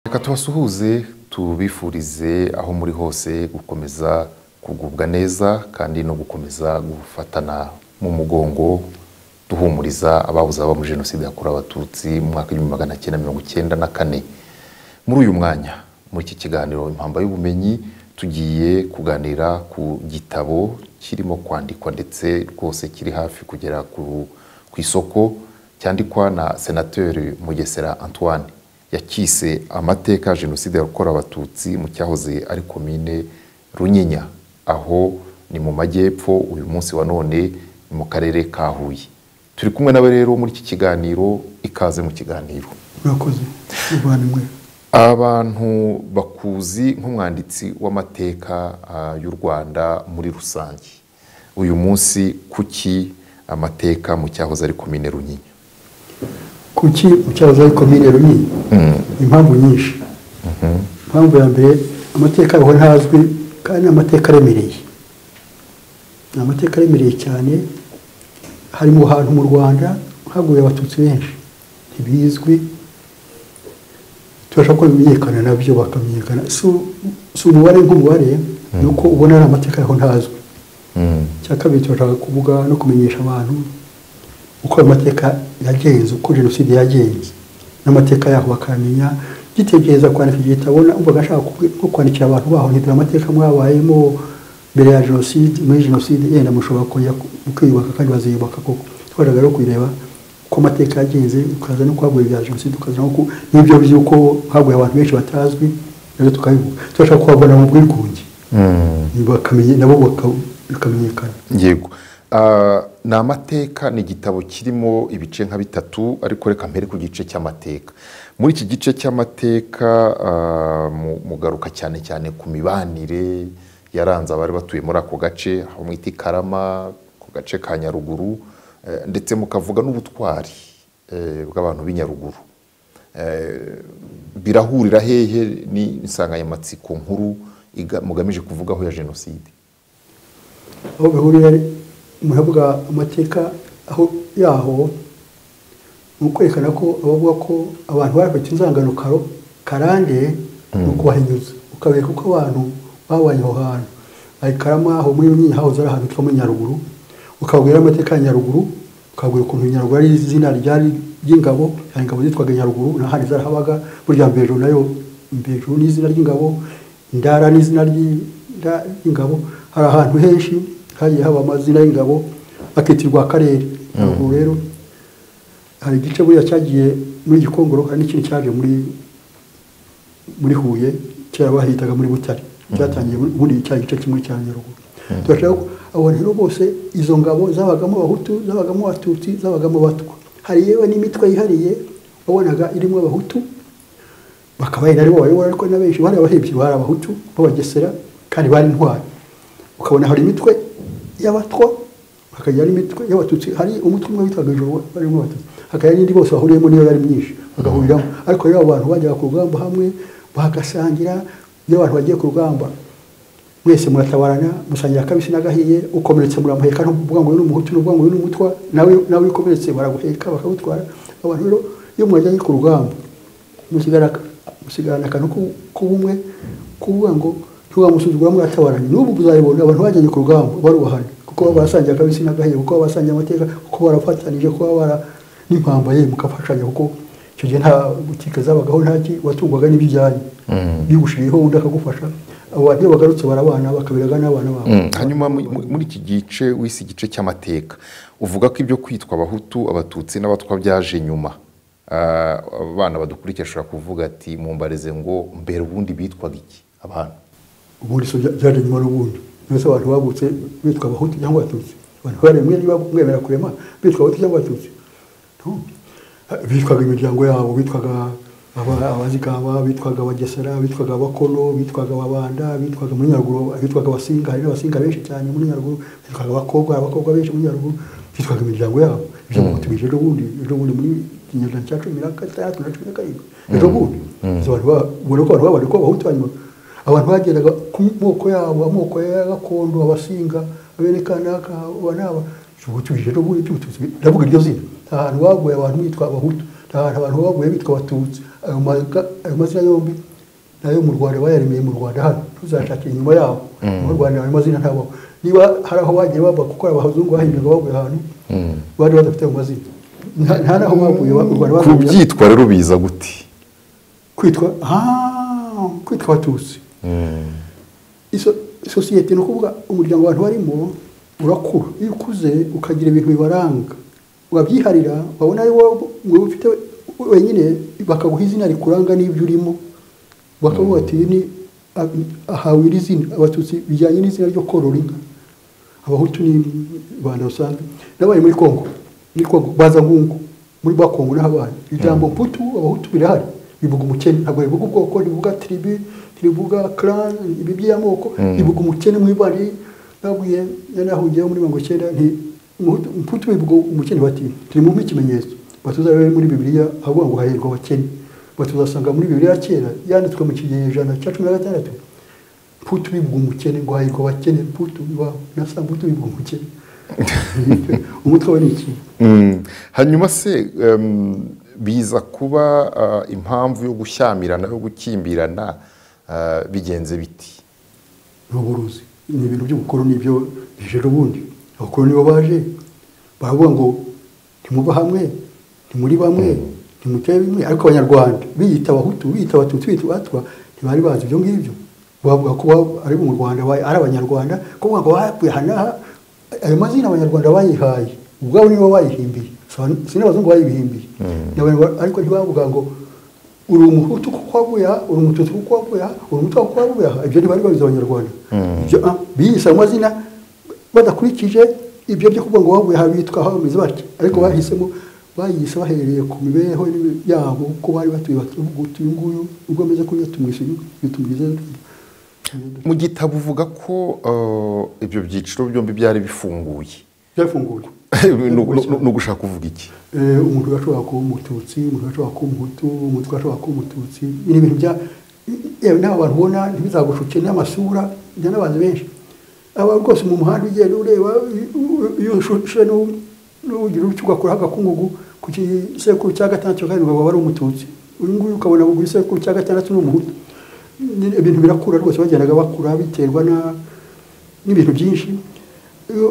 reka tubasuhuze tubifurize aho muri hose gukomeza kugubwa neza kandi no gukomeza gufatana mu mugongo duhumuriza ababuze abo muri jenoside yakorewe abatutsi mu mwaka w'ibihumbi magana cyenda mirongo icyenda na kane muri uyu mwanya muri iki kiganiro impamba y'ubumenyi tugiye kuganira ku gitabo kirimo kwandikwa ndetse rwose kiri hafi kugera ku- ku isoko cyandikwa na senateri mugesera antoine yacyise amateka ya jenoside yakorewe abatutsi mu cyahoze ari komine runyinya aho ni mu majyepfo uyu munsi wa none ni mu karere ka huye turi kumwe nawe rero muri iki kiganiro ikaze mu kiganiro murakoze muvana imwe abantu bakuzi nk'umwanditsi w'amateka ah, y'u rwanda muri rusange uyu munsi kuki amateka mu cyahoze ari komine runyinya kuki mucyahoze ari komine runini impamvu nyinshi impamvu ya mbere amateka yaho ntazwi kandi ni amateka aremereye ni amateka aremereye cyane hari mu hantu mu rwanda haguye abatutsi benshi ntibizwi turashaka ko bimenyekana nabyo bakamenyekana Si- si umubare nk'umubare ni uko ubona ari amateka yaho ntazwi icya kabiri turashaka kuvuga no kumenyesha abantu uko ayo mateka yagenze uko jenoside yagenze n'amateka yaho bakamenya gitekereza kwandika igitabo umvaga ashaka kubi- nko kwandikira abantu baho ntidore amateka mwabayemo mbere ya jenoside muri jenoside yenda mushobora kongera ku- mukiyubaka kandi baziyubaka koko twajyaga rero kureba uko amateka yagenze ukaza no kuhaguye ibya jenoside ukaza no ku- n'ibyo by'uko haguye abantu benshi batazwi nabyo tukabivuga turashaka kuhabona mu bwigunge bakamenya nabo baka- bakamenyekana yego Ah, ni amateka ni igitabo kirimo ibice nka bitatu ariko reka mpere ku gice cy'amateka muri iki gice cy'amateka ah, mu- mugaruka cyane cyane ku mibanire yaranze abari batuye muri ako gace aho mwita i karama ku gace ka nyaruguru eh, ndetse mukavuga n'ubutwari eh, bw'abantu b'i nyaruguru Eh, birahurira hehe ni insanganyamatsiko nkuru iga- mugamije kuvugaho ya jenoside aho bihuriye muravuga amateka aho yaho ni ukwerekana ko abavuga ko abantu barafite inzangano karo- karande ni ukubahinyuza ukabereka uko abantu babanye aho hantu hari karama aho muri runini hahoze ari ahantu hitwa muri nyaruguru ukabwira amateka ya nyaruguru ukabwira ukuntu nyaruguru ari izina ryari ry'ingabo hari ingabo zitwaga nyaruguru n'ahandi zarahabaga burya mbejuru nayo mbejuru ni izina ry'ingabo ndara ni izina ry'i- nda- ry'ingabo hari ahantu henshi hagiye haba amazina y'ingabo akitirwa akarere nyaruguru rero hari igice buriya cyagiye muri gikongoro hari n'ikindi cyaje muri muri huye kera bahitaga muri butare cyatangiye muri- muri cya gice kimwe cya nyaruguru turashaka ko abo rero bose izo ngabo zabagamo abahutu zabagamo abatutsi zabagamo abatwa hari yewe n'imitwe yihariye wabonaga irimo abahutu bakabaye naribo bayobora ariko na benshi bari abahebyi bari abahutu b'abagesera kandi bari intwari ukabona hari imitwe y'abatwa hakagira n'imitwe y'abatutsi hari umutwe umwe witwaga ijoro barimo abatutsi hakagira n'indi bose bahuriyemo niyo yari myinshi bagahuriramo ariko rero abo bantu bajyaga ku rugamba hamwe bagasangira iyo abantu bagiye ku rugamba mwese muratabarana musangira akabisi n'agahiye ukomeretse muramuheka ntuvuga ngo uyu ni umuhutu n'uvuga ngo uyu ni umutwa nawe nawe ukomeretse baraguheka bakagutwara abantu rero iyo mwajyanye ku rugamba musigara musigarana akantu ku- k'ubumwe kuvuga ngo ntiwamusuzugura muratabaranye n'ubu uzabibona abantu bajyanye ku rugamba barubahana kuko baba barasangiye akabisi n'agahiye kuko baba barasangiye amateka kuko barafatanije kuko baba bara n'impamba ye mugafashanya kuko icyo gihe nta butike zabagaho ntaki watungwaga n'ibyijyanye bigushiriyeho undi akagufasha abo bantu iyo bagarutse barabana bakabiraga n'abana babo Mm, hanyuma mu- mu- muri iki gice wise igice cy'amateka uvuga ko ibyo kwitwa abahutu abatutsi n'abatwa byaje nyuma Ah, abana badukurikira ashobora kuvuga ati mumbareze ngo mbere ubundi bitwaga iki abantu ubundi so byaje nyuma n'ubundi mbese abantu babutse bitwa abahutu cyangwa abatutsi abantu baremwe niba mwemera kurema bitwa abahutu cyangwa abatutsi No. bitwaga imiryango yabo bitwaga aba- abazigaba bitwaga abagesera bitwaga abakono bitwaga ababanda bitwaga muri nyaruguru bitwaga abasinga hari n'abasinga benshi cyane muri nyaruguru bitwaga abakobwa hari abakobwa benshi muri nyaruguru bitwaga imiryango yabo ibyo bintu bije ejo bundi ejo bundi muri ikinyejana cya cumi na gatandatu na cumi na karindwi ejo bundi Izo bantu ba- ubona ko abantu babari ko abahutu hanyuma abantu bagendaga ku moko yabo amoko ya gakondo abasinga aberekana abanaba ubutuje no buri cy'ubututsi ndavuga iryo zina nta hantu baguye abantu bitwa abahutu nta hantu abantu baguye bitwa abatutsi ayo maga- ayo mazina yombi nayo mu rwanda bayaremeye mu rwanda hano tuzacakira inyuma yaho mu rwanda ayo mazina ntabaho niba hari aho bagiye bava kuko abazungu bahimbirwa bavuye ahantu bari badafite ayo mazina nta nta n'aho bavuye ba- u rwanda ku bavuye byitwa rero biza gute kwitwa ah, kwitwa abatutsi Mm. iso sosiyete ni ukuvuga umuryango abantu barimo urakura iyo ukuze ukagira ibintu bibaranga wabyiharira wabona ari wowe wowe ufite wenyine bakaguha izina rikuranga n'ibyo urimo bakavuga ati "Uyu ni a- ahawe iri zina abatutsi bijyanye n'izina ryo korora inka abahutu ni abantu basanzwe nabaye muri kongo muri kongo baza ngungu muri ba kongo n'ahabaye ijambo mputu abahutu birahari bivuga umukene ntabwo rivuga ubwoko rivuga tribu rivuga clan ibi by'amoko Mm. rivuga umukene mu ibari nabwiye narahugiyeho muri mirongo icyenda nti Umuhutu- mputu bivuga umukene bati turi mu nk'ikimenyetso batuza rero muri bibiliya ahavuga ngo hahirwa abakene batuzasanga muri bibiliya ya kera yanditswe mu kinyejana cya cumi na gatandatu mputu bivuga umukene ngo hahirwa abakene mputu iwabo nasa mputu bivuga umukene umutwe we ni iki Mm. hanyuma se em, biza kuba ah, impamvu yo gushyamirana yo gukimbirana ah, bigenze biti ni uburuzi ni ibintu by'ubukoroni byo bije ubundi abakoroni bo baje baravuga ngo ntimuva hamwe ntimuri bamwe ntimuteye bimwe ariko abanyarwanda biyita abahutu biyita abatutsi biyita abatwa ntibari bazi ibyo ngibyo bavuga ko ba- ari bo mu rwanda ba- ari abanyarwanda kuvuga ngo bavuye aha n'aha ayo mazina abanyarwanda bayihaye ubwabo nibo bayihimbiye si n'abazungu bayibihimbiye Ni abanyarwanda- ariko ntibavuga ngo uri umuhutu kuko wavuye aha uri umututsi kuko wavuye aha uri umutwa kuko wavuye aha ibyo ntibari babizi abanyarwanda Ibyo, ah, biyise ayo mazina badakurikije ibyo byo kuvuga ngo wavuye aha bitwa aha bameze batya ariko bahisemo bayise bahereye ku mibereho n'ibi- yabo ko bari batuye batuvuga uti uyu nguyu ubwo ameze kuriya tumwishe uyu tumwize mu gitabo uvuga ko eh, ibyo byiciro byombi byari bifunguye byafunguye Ni ugu- ni ugushaka kuvuga iki Eh, umuntu ashobora kuba umututsi umuntu ashobora kuba umuhutu umuntu ashobora kuba umututsi ni ibintu bya yewe nawe abantu ubona ntibizagushuke n'amasura njya n'abantu benshi aba rwose mu muhanda ugenda ureba iyo ushushe n'u- n'ugira utyo ugakuraho agakungugu ku gisekuru cya gatandatu kandi ukaba ari umututsi uyu nguyu ukabona ku gisekuru cya gatandatu ni umuhutu Nyine ibintu birakura rwose bagendaga bakura biterwa na n'ibintu byinshi iyo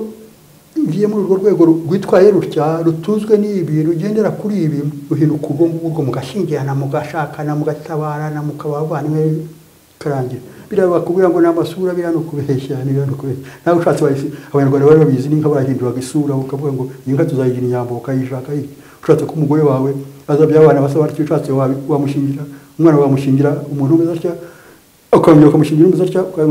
ugiye muri urwo rwego ru- rwitwaye rutya rutuzwe n'ibi rugendera kuri ibi ruhinduka ubwo ngubwo mugashingirana mugashakana mugatabarana mukaba abavandimwe karangira biriya bakubwira ngo ni amasura biriya ni ukubeshya ni biriya ni ukubeshya nawe ushatse wahise- abanyarwanda bari babizi n'inka barahinduraga isura ukavuga ngo iyi nka tuzayigira inyambo ukayishaka hirya ushatse ko umugore wawe azabya abana basa batyo ushatse wabi- wamushingira umwana wamushingira umuntu umeze atya ukongera ukamushingira umeze atya uka-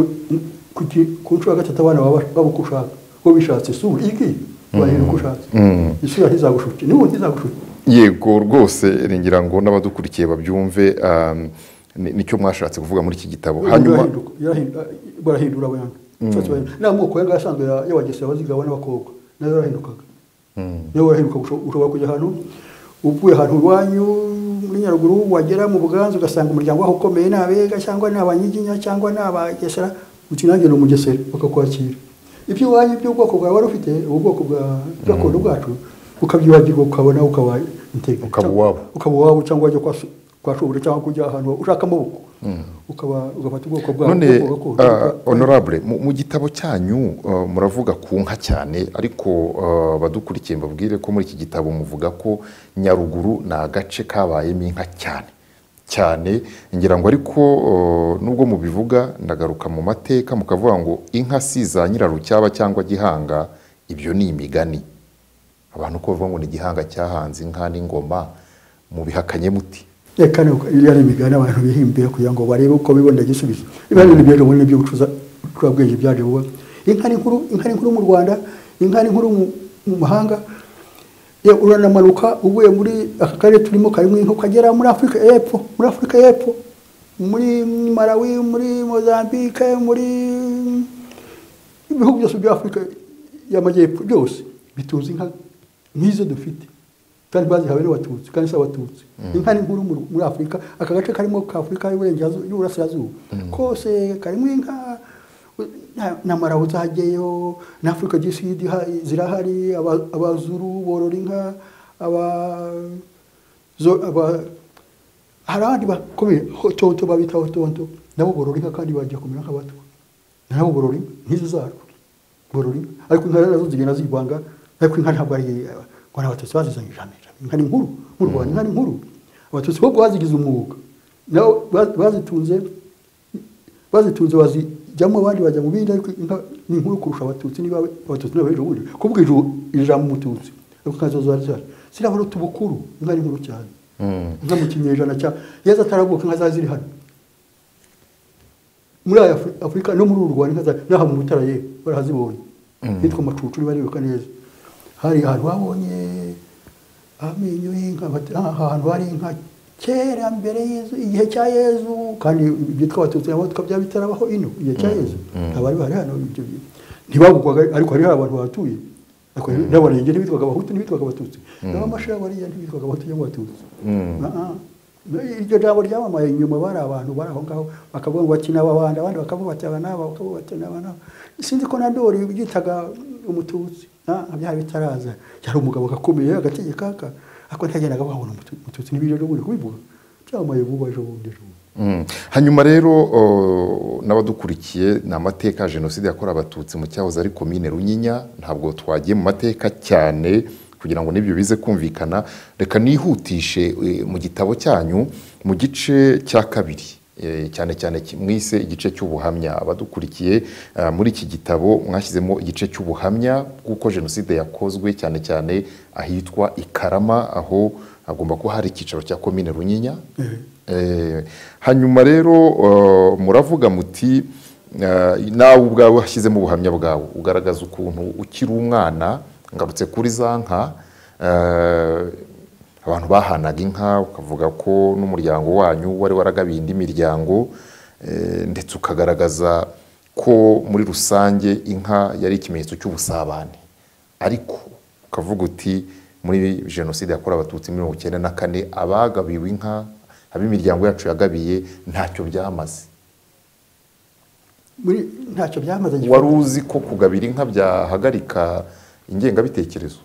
ku ki- ku nshuro ya gatatu abana baba baba uko ushaka uwo bishatse isura iyi ngiyi urahera uko ushatse Mm. isura ntizagushuke n'ubundi ntizagushuke yego rwose ngira ngo n'abadukurikiye babyumve um, ni- nicyo mwashatse kuvuga muri iki gitabo hanyuma Barahinduka- yarahindu- barahindura abantu Ushatse barahindura. n'aya moko yanga asanzwe ya- y'abagesera abazigaba n'abakobwa nayo yarahindukaga nawe warahinduka usho- ushobora kujya ahantu uvuye ahantu iwanyu muri nyaruguru wagera mu buganza ugasanga umuryango waho ukomeye ni abega cyangwa ni abanyiginya cyangwa ni abagesera uti nanjye ni umugesera bakakwakira ibyo iwanyu by'ubwoko bwawe wari ufite ubu bwoko bwa gakondo bwacu ukabyibagirwa ukabona ukaba integra Ukaba uwabo. ukaba uwabo cyangwa wajya kwa so- kwa shobora cyangwa kujya ahantu ushaka amaboko ukaba ugafata ubwoko bwawe none ubwoko gakondo, ah, ubwoko- honorable mu mu gitabo cyanyu ah, muravuga ku nka cyane ariko ah, abadukurikiye mbabwire ko muri iki gitabo muvuga ko nyaruguru ni agace kabayemo inka cyane cyane ngira ngo ariko ah, nubwo mubivuga ndagaruka mu mateka mukavuga ngo inka si za nyirarucyaba cyangwa gihanga ibyo ni imigani abantu ko bavuga ngo ni igihanga cyahanze inka n'ingoma mubihakanye muti reka iriya ni imigani abantu bihimbira kugira ngo barebe uko bibonera igisubizo niba ari ibyo muri ibyo ubucurabwenge byaje vuba inka ni nkuru inka ni nkuru mu rwanda inka ni nkuru mu- mu mahanga Ye, uranamanuka uvuye muri aka karere turimo karimo inka ukagera muri afurika y'epfo muri afurika y'epfo muri malawi muri mozambique muri ibihugu byose bya afurika y'amajyepfo byose bitunze inka nk'izo dufite kandi bazihawe n'abatutsi kandi si abatutsi inka ni nkuru mu- muri afurika aka gace karimo ka afurika y'uburengerazuba y'uburasirazuba kose karimo inka u- na- na marabu zageyo na afurika du sud iha- zirahari Aba- abazuru borora inka aba zo- aba hari abandi bakomeye hotonto babita hotonto nabo borora inka kandi bagiye kumera nk'abato nabo borora inka nk'izo zarwo borora inka ariko inka nazo zigenda zirwanga ariko inka ntabwo ari ngo ni abatutsi bazizanye ijana ijana inka ni nkuru mu rwanda inka ni nkuru abatutsi bo bazigize umwuga nabo ba- bazitunze bazitunze bazijyamo abandi bajya mu bindi ariko inka ni nkuru kurusha abatutsi niba abatutsi niba ejo bundi kuvuga ijuru ijambo umututsi ariko inka zo zari zihari zirabona utubukuru inka ni nkuru cyane Mm. nka mu kinyejana cya yezu ataravuka inka zari ziri hano muri aya Afri- afurika no muri uru rwanda inka zari n'aha mu butara ye barazibonye hitwa macucu niba nibuka neza hari ahantu habonye amenyo y'inka bati, "Ah, aha hantu hari inka kera mbere yezu igihe cya yezu kandi byitwa abatutsi nabo tukabya bitarabaho ino igihe cya yezu abari bari hano ibyo bintu ntibavugwaga ariko hari abantu bahatuye ariko n'abarenge ntibitwaga abahutu ntibitwaga abatutsi n'abamashira bariya ntibitwaga abahutu cyangwa abatutsi Mm. Ah, ah. iryo jambo ryamamaye inyuma bari abantu bari aho ngaho bakavuga ngo bakina aba bandi abandi bakavuga bati aba n'aba bakavuga bati n'aba n'aba sinzi ko na dore byitaga umututsi Ah, byari bitaraza yari umugabo gakomeye agategekaka ariko ntagendaga babona umutu- umututsi n'ibiryo byo bundi kubivuga byamamaye vuba ejo bundi ejo bundi Mm. hanyuma rero o, n'abadukurikiye ni amateka ya jenoside yakorewe abatutsi mu cyahoze ari komine runyinya ntabwo twagiye mu mateka cyane kugira ngo n'ibyo bize kumvikana reka nihutishe e, mu gitabo cyanyu mu gice cya kabiri e, cyane cyane ki- mwise igice cy'ubuhamya abadukurikiye ah, muri iki gitabo mwashyizemo igice cy'ubuhamya bw'uko jenoside yakozwe cyane cyane ahitwa i karama aho hagomba kuba hari icyicaro cya komine runyinya Eh, hanyuma rero eh, muravuga muti eh, nawe ubwawe washyizemo ubuhamya bwawe ugaragaza ukuntu ukiri umwana ngarutse kuri za nka eh, abantu bahanaga inka ukavuga ko n'umuryango wanyu wari waragabiye indi miryango eh, ndetse ukagaragaza ko muri rusange inka yari ikimenyetso cy'ubusabane ariko ukavuga uti muri jenoside yakorewe abatutsi mirongo icyenda na kane abagabiwe inka ab'imiryango yacu yagabiye ntacyo byamaze muri ntacyo byamaze gifatwa. wari uzi ko kugabira inka byahagarika ingengabitekerezo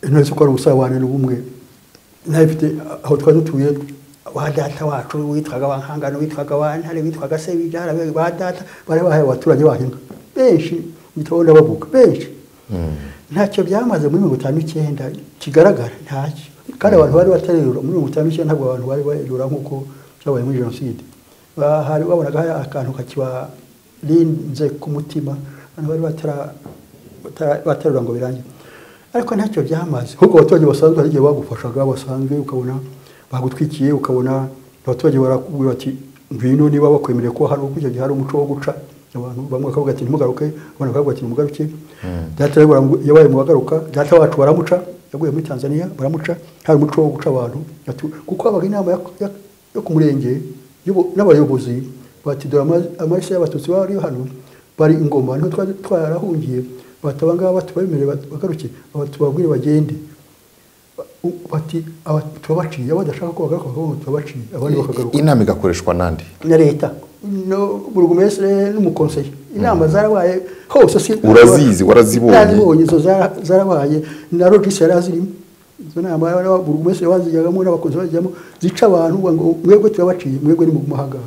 intore ko ari ubusabane n'ubumwe ntabifite aho twari dutuye ba data wacu witwaga ba nkangano witwaga ba ntare witwaga se bibyara ba data bari bahaye abaturage bahinga benshi mu gitabo ndabavuga benshi ntacyo byamaze muri mirongo itanu n'icyenda kigaragara ntacyo kandi abantu bari batarerura muri mirongo itanu n'icyenda ntabwo abantu bari barerura nk'uko byabaye muri jenoside Ba- hari babonaga hari akantu kakibarinze ku mutima abantu bari batara- batara- baterura ngo birangire ariko ntacyo byamaze ahubwo abaturage basanzwe hari igihe bagufashaga basanzwe ukabona bagutwikiye ukabona abaturage barakubwira bati ngwino niba bakwemereye ko hari icyo gihe hari umuco wo guca abantu bamwe bakavuga ati ntimugaruke abandi bakavuga ati nimugaruke data rero baramu- yabaye mu bagaruka data wacu baramuca yaguye muri tanzania baramuca hari umuco wo guca abantu Atu- kuko habaga inama ya- ya- yo ku murenge y'ubu- n'abayobozi bati dore ama- amaraso y'abatutsi bari hano bari ingoma niho twari twarahungiye bati aba ngaba tubemerere bat- bagaruke aba- tubabwire bagende Ba- u- bati aba turabaciye abadashaka ko bagaruka bakavuga ngo turabaciye abandi bakagaruka inama igakoreshwa n'andi na leta no burugumestre n'umukonseye inama zarabaye hose si Urazizi, warazibonye. Narazibonye, izo zara- zarabaye na logisi yari azirimo izo nama yaba- burugumestre bazijyagamo n'abakozi bazijyamo zica abantu ngo mwebwe turabaciye mwebwe ni mugumahangara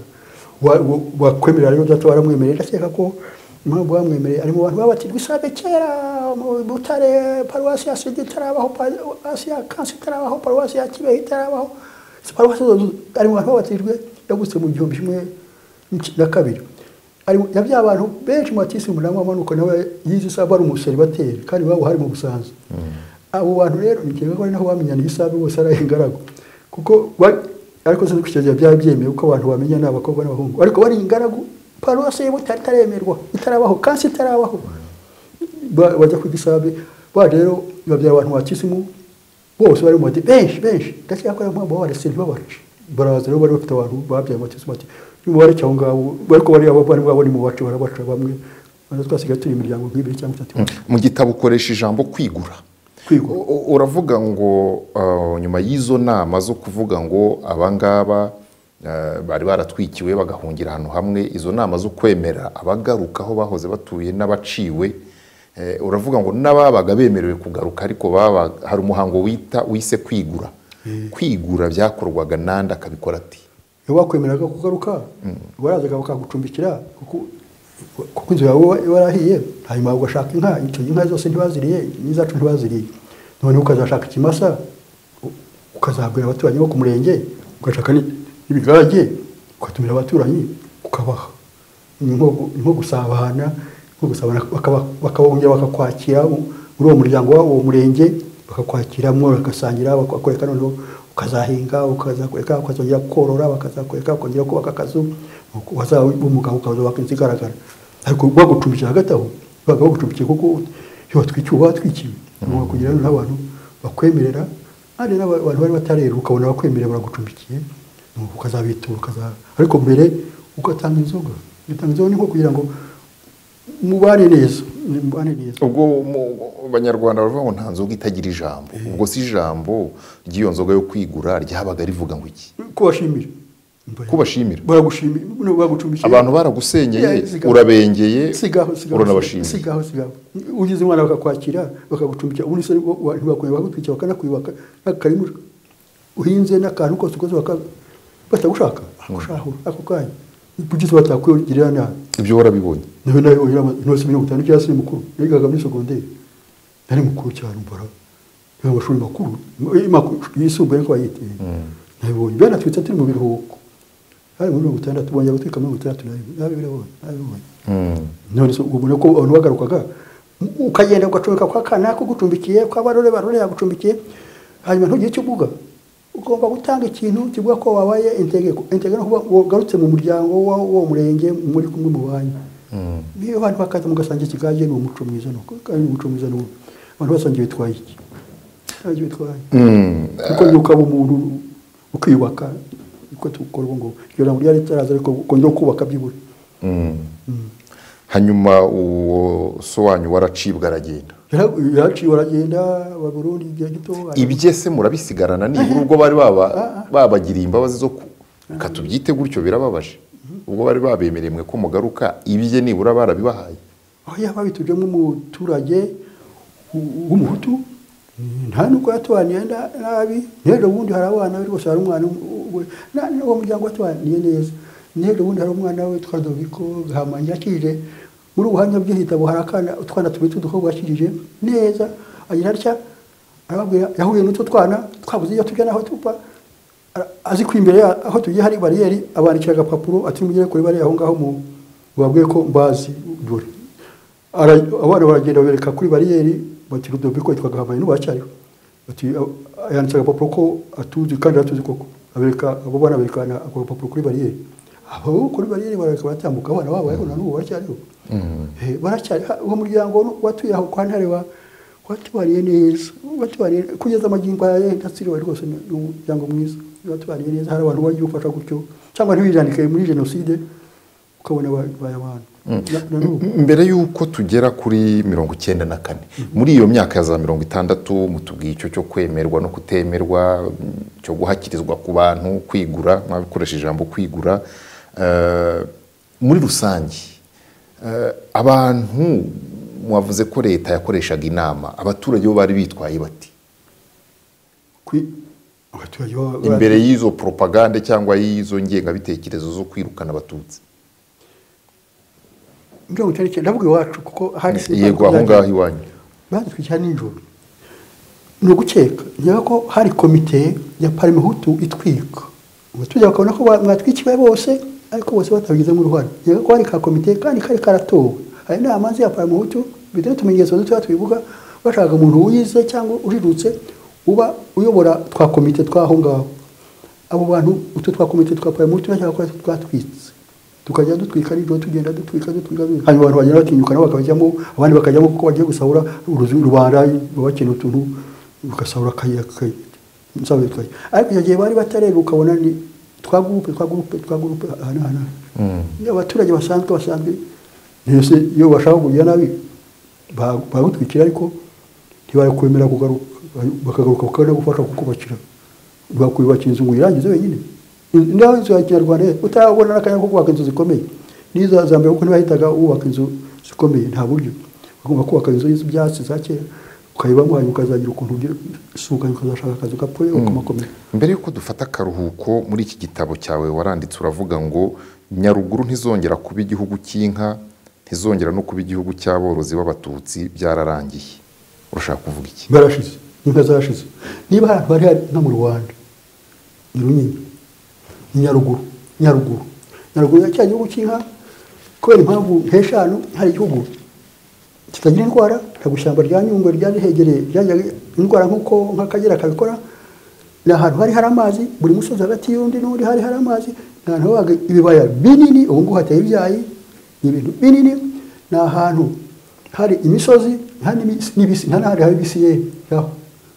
wakwemerera rero data waramwemereye ndakeka ko impamvu bamwemereye ari mu bantu baba bati rwisabe kera mu butare paruwasi ya sida itarabaho paruwasi ya kansi itarabaho paruwasi ya kibeho itarabaho paruwasi zose ari mu bantu babatijwe yagutse mu gihumbi kimwe n'ic- na kabiri ari mu- na bya bantu benshi mu batisi umunani wamanuka nawe yize isaha ari umuseribateri kandi iwabo hari mu busanzwe abo bantu rero ni ngombwa ko ari naho bamenyana isaha bose ari ingaragu kuko ba- ariko sinzi ko icyo gihe byari byemewe ko abantu bamenya ni abakobwa n'abahungu ariko bari ingaragu paruwasi y'ubutare itaremerwa itarabaho kansi itarabaho ba- bajya ku gisabe ba rero babyara abantu ba kisimu bose bari mu madi benshi benshi ndakeka ko ariyo mpamvu babaretse ntibabace baraza rero bari bafite abantu babyaye mu kisimu bati nimubareke aho ngaho ariko bariya bavandimwe babo nimubace barabaca bamwe bari twasigaye turi imiryango nk'ibiri cyangwa itatu mu gitabo ukoresha ijambo kwigura kwigwa U- u- uravuga ngo uh, nyuma y'izo nama zo kuvuga ngo abangaba uh, bari baratwikiwe bagahungira ahantu hamwe izo nama zo kwemera abagaruka aho bahoze batuye n'abaciwe eh, uravuga ngo n'ababaga bemerewe kugaruka ariko baba hari umuhango wita wise kwigura kwigura byakorwaga n'andi akabikora ati wakwemeraga kugaruka warazaga bakagucumbikira kuko kuko inzu yawe iba yarahiye hanyuma ugashaka inka icyo inka zose ntibaziriye n'izacu ntibaziriye noneho ukazashaka ikimasa ukazahabwira abaturanyi bo ku murenge ugashaka n'ibigage ugatumira abaturanyi ukabaha ni nko- ni nko gusabana nko gusabana bakaba- bakabongera bakakwakira muri uwo muryango wabo uwo murenge bakakwakira mwo bagasangira bakakwereka noneho ukazahinga ukazakwereka ukazongera korora bakazakwereka ukongera kubaka akazu nuko wazaba umugabo ukazubaka inzu igaragara ariko bagucumbikira hagati aho babaga bagucumbikiye kuko iyo watwikiwe uba watwikiwe ugomba kugira n'abantu bakwemerera hari n'abantu bari batarera ukabona bakwemerera baragucumbikiye nuko ukazabitura ukaza ariko mbere ugatanga inzoga ugatanga inzoga ni nko kugira ngo mubane neza mubane neza ubwo mu- abanyarwanda baravuga ngo nta nzoga itagira ijambo ubwo si ijambo ry'iyo nzoga yo kwigura ryabaga rivuga ngo iki kubashimira kubashimira baragushimira no, bagucumbikira abantu baragusenyeye Yeah, sigaho. urabengeye sigaho sigaho uranabashimira sigaho sigaho ugize umwana bakakwakira bakagucumbikira ubundi se bo- wa- ntibakwiriye bakagutwikira bakanakwibaka n'akarima uhinze n'akantu kose ukoze baka- batagushaka bagushahura ako kanya kugize batakwigirira nabi ibyo warabibonye niho nayo intoki mirongo itanu cyangwa se mukuru nigaga muri segonderi nari mukuru cyane mbara niga amashuri makuru eh, makuru, yisumbuye ariko bayitiye nabibonye byanatwitse turi mu biruhuko hari muri mirongo itandatu bongera gutwika mirongo itandatu nabi- nabibonye nabibonye Mm. none se ubona ko abantu bagarukaga u- ukagenda ugacomeka kwa kana kugucumbikiye kwa barore barore yagucumbikiye hanyuma ntugire icyo uvuga ugomba gutanga ikintu kivuga ko wabaye intege intege no kuba wagarutse mu muryango wa- w'uwo murenge muri kumwe mu banyu Mm. niyo abantu bakaza mugasangira ikigage ni umuco mwiza nuko kandi ni umuco mwiza nuko abantu basangiye bitwaye iki basangiye bitwaye Mm. kuko njye ukaba umuntu ukiyubaka niko tukora ubu ngubu iyo ntabwo ryari ritaraza ariko ukongera ukubaka byibura Mm. hanyuma uwo so wanyu waracibwa aragenda Yara- yaraciwe aragenda aba Burundi igihe gito ibye se murabisigarana nibura ubwo bari baba babagiriye imbabazi zo ku katubyite gutyo birababaje ubwo bari babemereye mwe ko mugaruka ibye nibura barabibahaye aho yaba bitujemo umuturage w- w'umuhutu nta n'ubwo yatubaniye na- nabi n'ejo bundi hari abana be rwose hari umwana we n'uwo muryango watubaniye neza n'ejo bundi hari umwana we twari doviko gahamanyi yakirije muri ubu buhamya bw'igitabo hari akana utwana tubiri tw'udukobwa yakirije neza agira atya arababwira yahuye n'utwo twana twabuze iyo tujya n'aho tuva Ara- azi ko imbere ya- aho tugiye hari bariyeri abandikira agapapuro ati mugere kuri bariya aho ngaho mu babwiye ko mbazi dore Ara- abana baragenda babereka kuri bariyeri bati rudobi ko yitwaga hamayi n'ubacyariho bati "A- yanditse agapapuro ko atuzi kandi aratuzi koko abereka abo bana berekana ako gapapuro kuri bariyeri abo kuri bariyeri barareka baratambuka abana babo ariko na n'ubu baracyariho Eh, baracyari ha- uwo muryango watuye aho kwa ntare wa watubariye neza watubariye kugeza amagingo aya ndasiriwe rwose ni ni umuryango mwiza watubariye neza hari abantu bagiye gufasha gutyo cyangwa ntiwijandike muri jenoside ukabona babaye abantu Na- na n'ubu. M- mbere y'uko tugera kuri mirongo icyenda na kane muri iyo myaka ya za mirongo itandatu mutubwiye icyo cyo kwemerwa no kutemerwa mm, cyo guhakirizwa ku bantu kwigura mwabikoresheje ijambo kwigura Eh, muri rusange eh, abantu mwavuze ko leta yakoreshaga inama abaturage bo bari bitwaye bati kwi abaturage baba- imbere y'izo poropagande cyangwa y'izo ngengabitekerezo zo kwirukana abatutsi mirongo itanu n'icyenda ndavuga iwacu kuko hari yego aho ngaho iwanyu badutwikira nijoro ni ugukeka niba ko hari komite ya parimehutu itwika abaturage bakabona ko ba- mwatwikiwe bose ariko bose batabigizemo uruhare niba ko hari ka komite kandi kari karatowe hari inama ya parimehutu bitewe n'utumenyetso dutoya twibuka bashaka umuntu wize cyangwa ujijutse uba uyobora twa komite tw'aho ngaho abo bantu utu twa komite twa parimehutu bashaka ko twatwitse tukajya dutwika nijoro tugenda dutwika dutwika dutwika. hanyuma abantu bagenda batinyuka nabo bakabajyamo abandi bakajyamo kuko bagiye gusahura uruzu- rubanda bakeneye utuntu bagasahura akayira kay- nsabe twayo ariko icyo gihe bari batareba ukabona ni twa gurupe twa gurupe twa gurupe hano hano ni abaturage basanzwe basanzwe ntese iyo bashaka kugira nabi ba- bagutwikira ariko ntibakwemera kugaruka bakagaruka bakabona gufasha kukubakira bakwiyubakira inzu ngo uyirangize wenyine In- naho inzu ya kinyarwanda utarabona n'akanya ko kubaka inzu zikomeye n'izo za mbere kuko ntibahitaga wubaka inzu zikomeye nta buryo bagomba kubaka inzu z'ibyatsi za kera ukayibamo hanyuma ukazagira ukuntu ugira isukanye ukazashaka akazi ugapfuye ukamakomera mbere y'uko dufata akaruhuko muri iki gitabo cyawe waranditse uravuga ngo nyaruguru ntizongera kuba igihugu cy'inka ntizongera no kuba igihugu cy'aborozi b'abatutsi byararangiye urashaka kuvuga iki barashize inka zashize niba hari ahantu hari hari nka mu rwanda ni runini ni nyaruguru nyaruguru nyaruguru ya cya gihugu cy'inka kubera impamvu nk'eshanu hari igihugu kitagira indwara ntabwo ishyamba rya nyungwe ryari rihegereye ryajyaga indwara nk'uko nk'akagera kabikora ni ahantu hari hari amazi buri musozi hagati y'undi n'undi hari hari amazi ni ahantu habaga ibibaya binini ubu ngubu hateye ibyayi ni ibintu binini ni ahantu hari imisozi nta n'ibisi n'ibisi nta n'ahandi haba ibisi ye yaho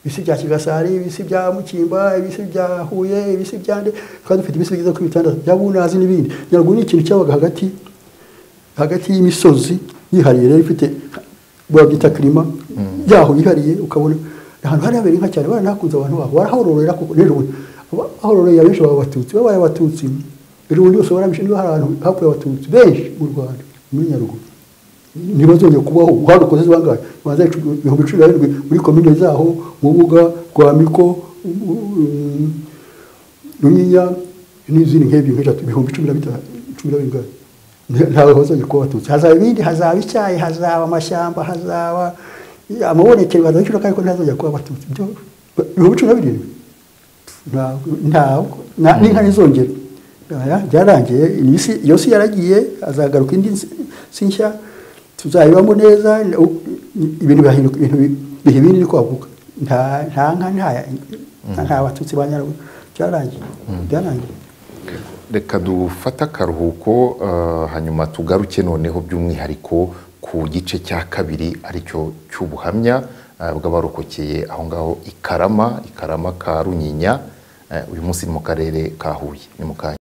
ibisi bya kigasari ibisi bya mukimba ibisi bya huye ibisi bya nde twari dufite ibisi byiza kuri bitandatu bya bunazi n'ibindi nyaruguru ni ikintu cyabaga hagati hagati y'imisozi yihariye rero ifite babyita kirima yaho yihariye ukabona ahantu hari habera inka cyane baranakunze abantu baho barahororera kuko rero bahororeye abenshi baba abatutsi babaye abatutsi rero ubundi bose baramishe niba hari ahantu hakuye abatutsi benshi mu rwanda muri nyaruguru ntibazongera kubaho hano ukoze bangahe banza ibihumbi cumi na birindwi muri komine zaho mubuga rwamiko runyinya n'izindi nk'ebyiri nk'eshatu ibihumbi cumi na bitanu cumi na birindwi ntawe hozongera kuba abatutsi hazaba ibindi hazaba icyayi hazaba amashyamba hazaba amabonekero bazaba inshuro kandi ko ntazongera kuba abatutsi byo ibihumbi cumi na birindwi ntabwo ntabwo n'inka ntizongera byarangiye iyo si yaragiye azagaruka indi si nshya tuzayibamo neza ibintu bihinduka ibintu biha ibindi ni kwaguka nta nka nta batutsi ba nyaruguru byarangiye byarangiye reka dufate akaruhuko hanyuma tugaruke noneho by'umwihariko ku gice cya kabiri aricyo cy'ubuhamya bw'abarokokeye aho ngaho i karama i karama ka runyinya uyu munsi ni mu karere ka huye ni mu kanya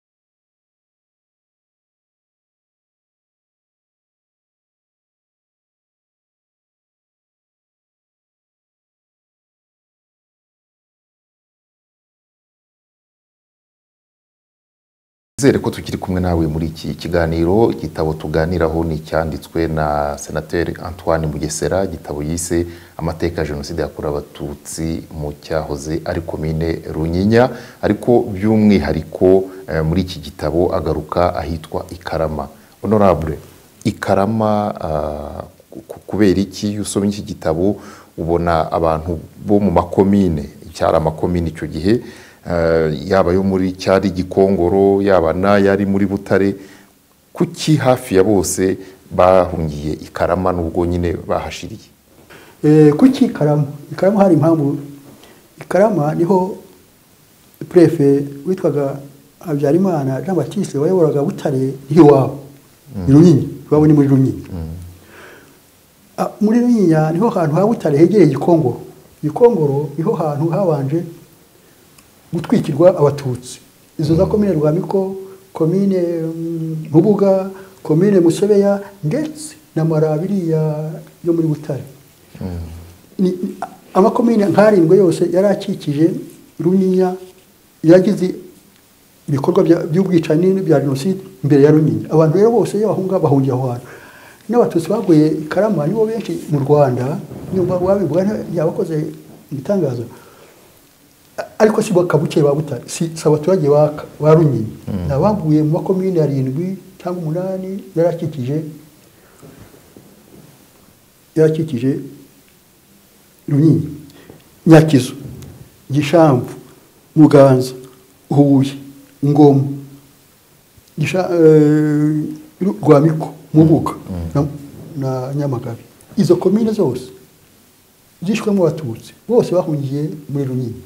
nizere ko tukiri kumwe nawe muri iki kiganiro igitabo tuganiraho ni icyanditswe na senateri antoine mugesera igitabo yise amateka ya jenoside yakorewe abatutsi mu cyahoze ari komine runyinya ariko by'umwihariko muri iki gitabo agaruka ahitwa ikarama honorable ikarama kubera iki iyo usomye iki gitabo ubona abantu bo mu makomine cyari amakomine icyo gihe yaba yo muri cyari gikongoro yaba n'ayari muri butare kuki hafi ya bose bahungiye ikarama n'ubwo nyine bahashiriye kuki ikarama ikarama hari impamvu ikarama niho purefe witwaga habyarimana jean batiste wayoboraga butare nk'iwabo ni runyinya iwabo ni muri runyinya muri runyinya niho hantu ha butare hegereye gikongoro gikongoro niho hantu habanje gutwikirwa abatutsi izo za komine rwamiko komine mubuga komine musebeya ndetse na marabiriya yo muri butare amakomine nk'arindwi yose yari akikije runyinya yagize ibikorwa by'ubwicanyi bya jenoside imbere ya runyinya abantu rero bose iyo bahunga bahungiye aho hantu n'abatutsi baguye karama nibo benshi mu rwanda nyuma wabivuga yabakoze ibitangazo ariko si bakabuke ba butare si abaturage ba runyinya ni abaguye mu makomine arindwi cyangwa umunani yarakikije yarakikije runyinya nyakizu gishamvu muganza huye ngoma rwamiko mubuga na nyamagabe izo komine zose zishwemo abatutsi bose bahungiye muri runyinya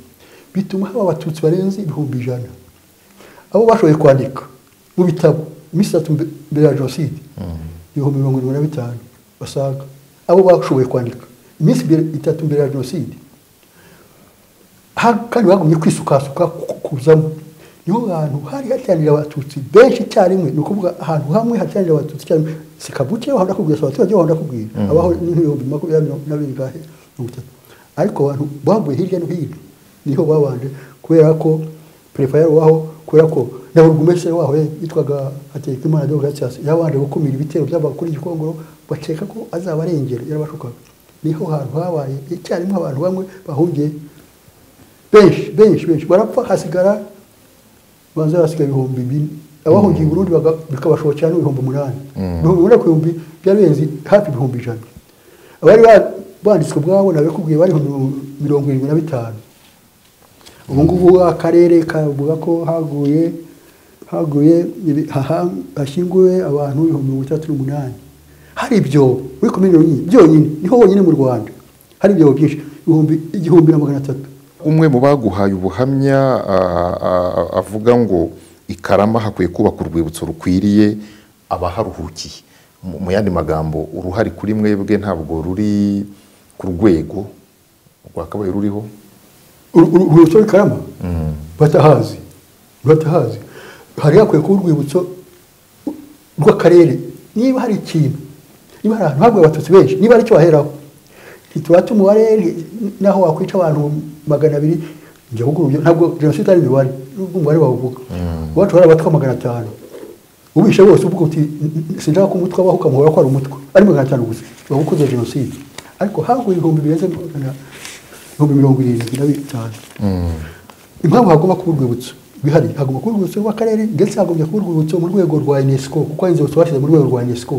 bituma haba abatutsi barenze ibihumbi ijana abo bashoboye kwandika mu bitabo iminsi itatu mbere ya jenoside ibihumbi mirongo irindwi na bitanu basaga abo bashoboye kwandika iminsi itatu mbere ya jenoside kandi bagumye kwisukasuka kuzamo niho hantu hari hateranira abatutsi benshi icyarimwe ni ukuvuga ahantu hamwe hateranira abatutsi icyarimwe si kabuke baho ndakubwira si abaturage baho ndakubwira abaho n'ibihumbi makumyabiri na bibiri ngahe mirongo itatu ariko abantu bavuye hirya no hino niho babanje kubera ko perefayari waho kubera ko na burugumesitiri waho yitwaga hategekimana deogratias yabanje gukumira ibitero by'abakora igikongoro bakeka ko azaba arengera yarabashukaga niho hantu habaye icyarimwe abantu bamwe bahungiye benshi benshi benshi barapfa hasigara banza hasigaye ibihumbi bine abahungiye i burundi baga- bikabashobokera n'ibihumbi umunani ibihumbi umunani ku bihumbi byarenze hafi ibihumbi ijana abari ba- banditswe ubwabo nabikubwiye bari ibihumbi mirongo irindwi na bitanu ubu ngubu akarere kavuga ko haguye haguye ibi- haha- hashyinguwe abantu ibihumbi mirongo itandatu n'umunani hari ibyobo muri komini yonyine byonyine niho honyine mu rwanda hari ibyobo byinshi ibihumbi igihumbi na magana atatu umwe mu baguhaye ubuhamya ah, ah, avuga ngo i karama hakwiye kubaka urwibutso rukwiriye abaharuhukiye mu mu yandi magambo uruhare kuri mwebwe ntabwo ruri ku rwego rwakabaye ruriho Uru- uru- urwibutso rw'i karama batahazi batahazi hari hakwiye kuba urwibutso rw'akarere niba hari ikintu niba hari ahantu haguye abatutsi benshi niba ari cyo waheraho ntitubate umubare nti- naho wakwica abantu magana abiri njya kuguha ibyo- ntabwo jenoside ari imibare nubwo umubare wawuvuga iwacu hari abatwa magana atanu ubishe bose uvuga uti "N- n- sinshaka ko umutwe abaho ukamuhora ko ari umutwe ari magana atanu gusa waba ukoze jenoside ariko haguye ibihumbi birenze magana ibihumbi mirongo irindwi na bitanu impamvu hagomba kuba urwibutso bihari hagomba kuba urwibutso rw'akarere ndetse hagomba kuba urwibutso mu rwego rwa unesco kuko hari inzibutso bashyize mu rwego rwa unesco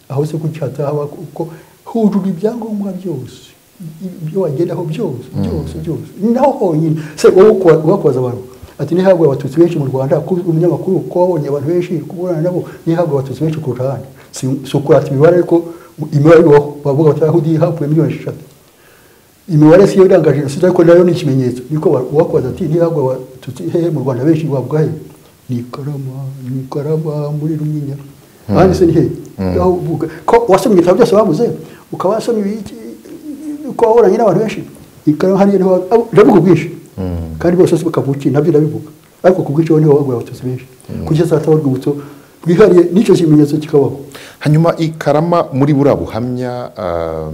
aho se kucyata haba kuko hujuje ibyangombwa byose ibyo wagendaho byose byose byose ni naho honyine se wowe ukwa- ubakubaza abantu ati ntihabwe abatutsi benshi mu rwanda ko umunyamakuru ko wabonye abantu benshi kuburana nabo ntihabwe abatutsi benshi ku ruhande si si ukurata imibare ariko imibare ibaho bavuga bati ahudi hapfuye miliyoni eshatu imibare siyo iranga jenoside ariko nayo ni ikimenyetso niko uwakoze ati ntihagwe abatutsi hehe mu rwanda benshi wavuga he ni karama ni karama muri runyinya ahandi se ni hehe aho uvuga ko wasomye ibitabo byose bavuze ukaba wasomye ibiki uko wahoranye n'abantu benshi ni karama hariya niho wa- abo- ndavuga ubwinshi kandi bose si bakavuki nabyo ndabivuga ariko ku bwinshi niho waguye abatutsi benshi kugeza hataho urwibutso bwihariye n'icyo kimenyetso kikabaho hanyuma i karama muri buriya buhamya ah,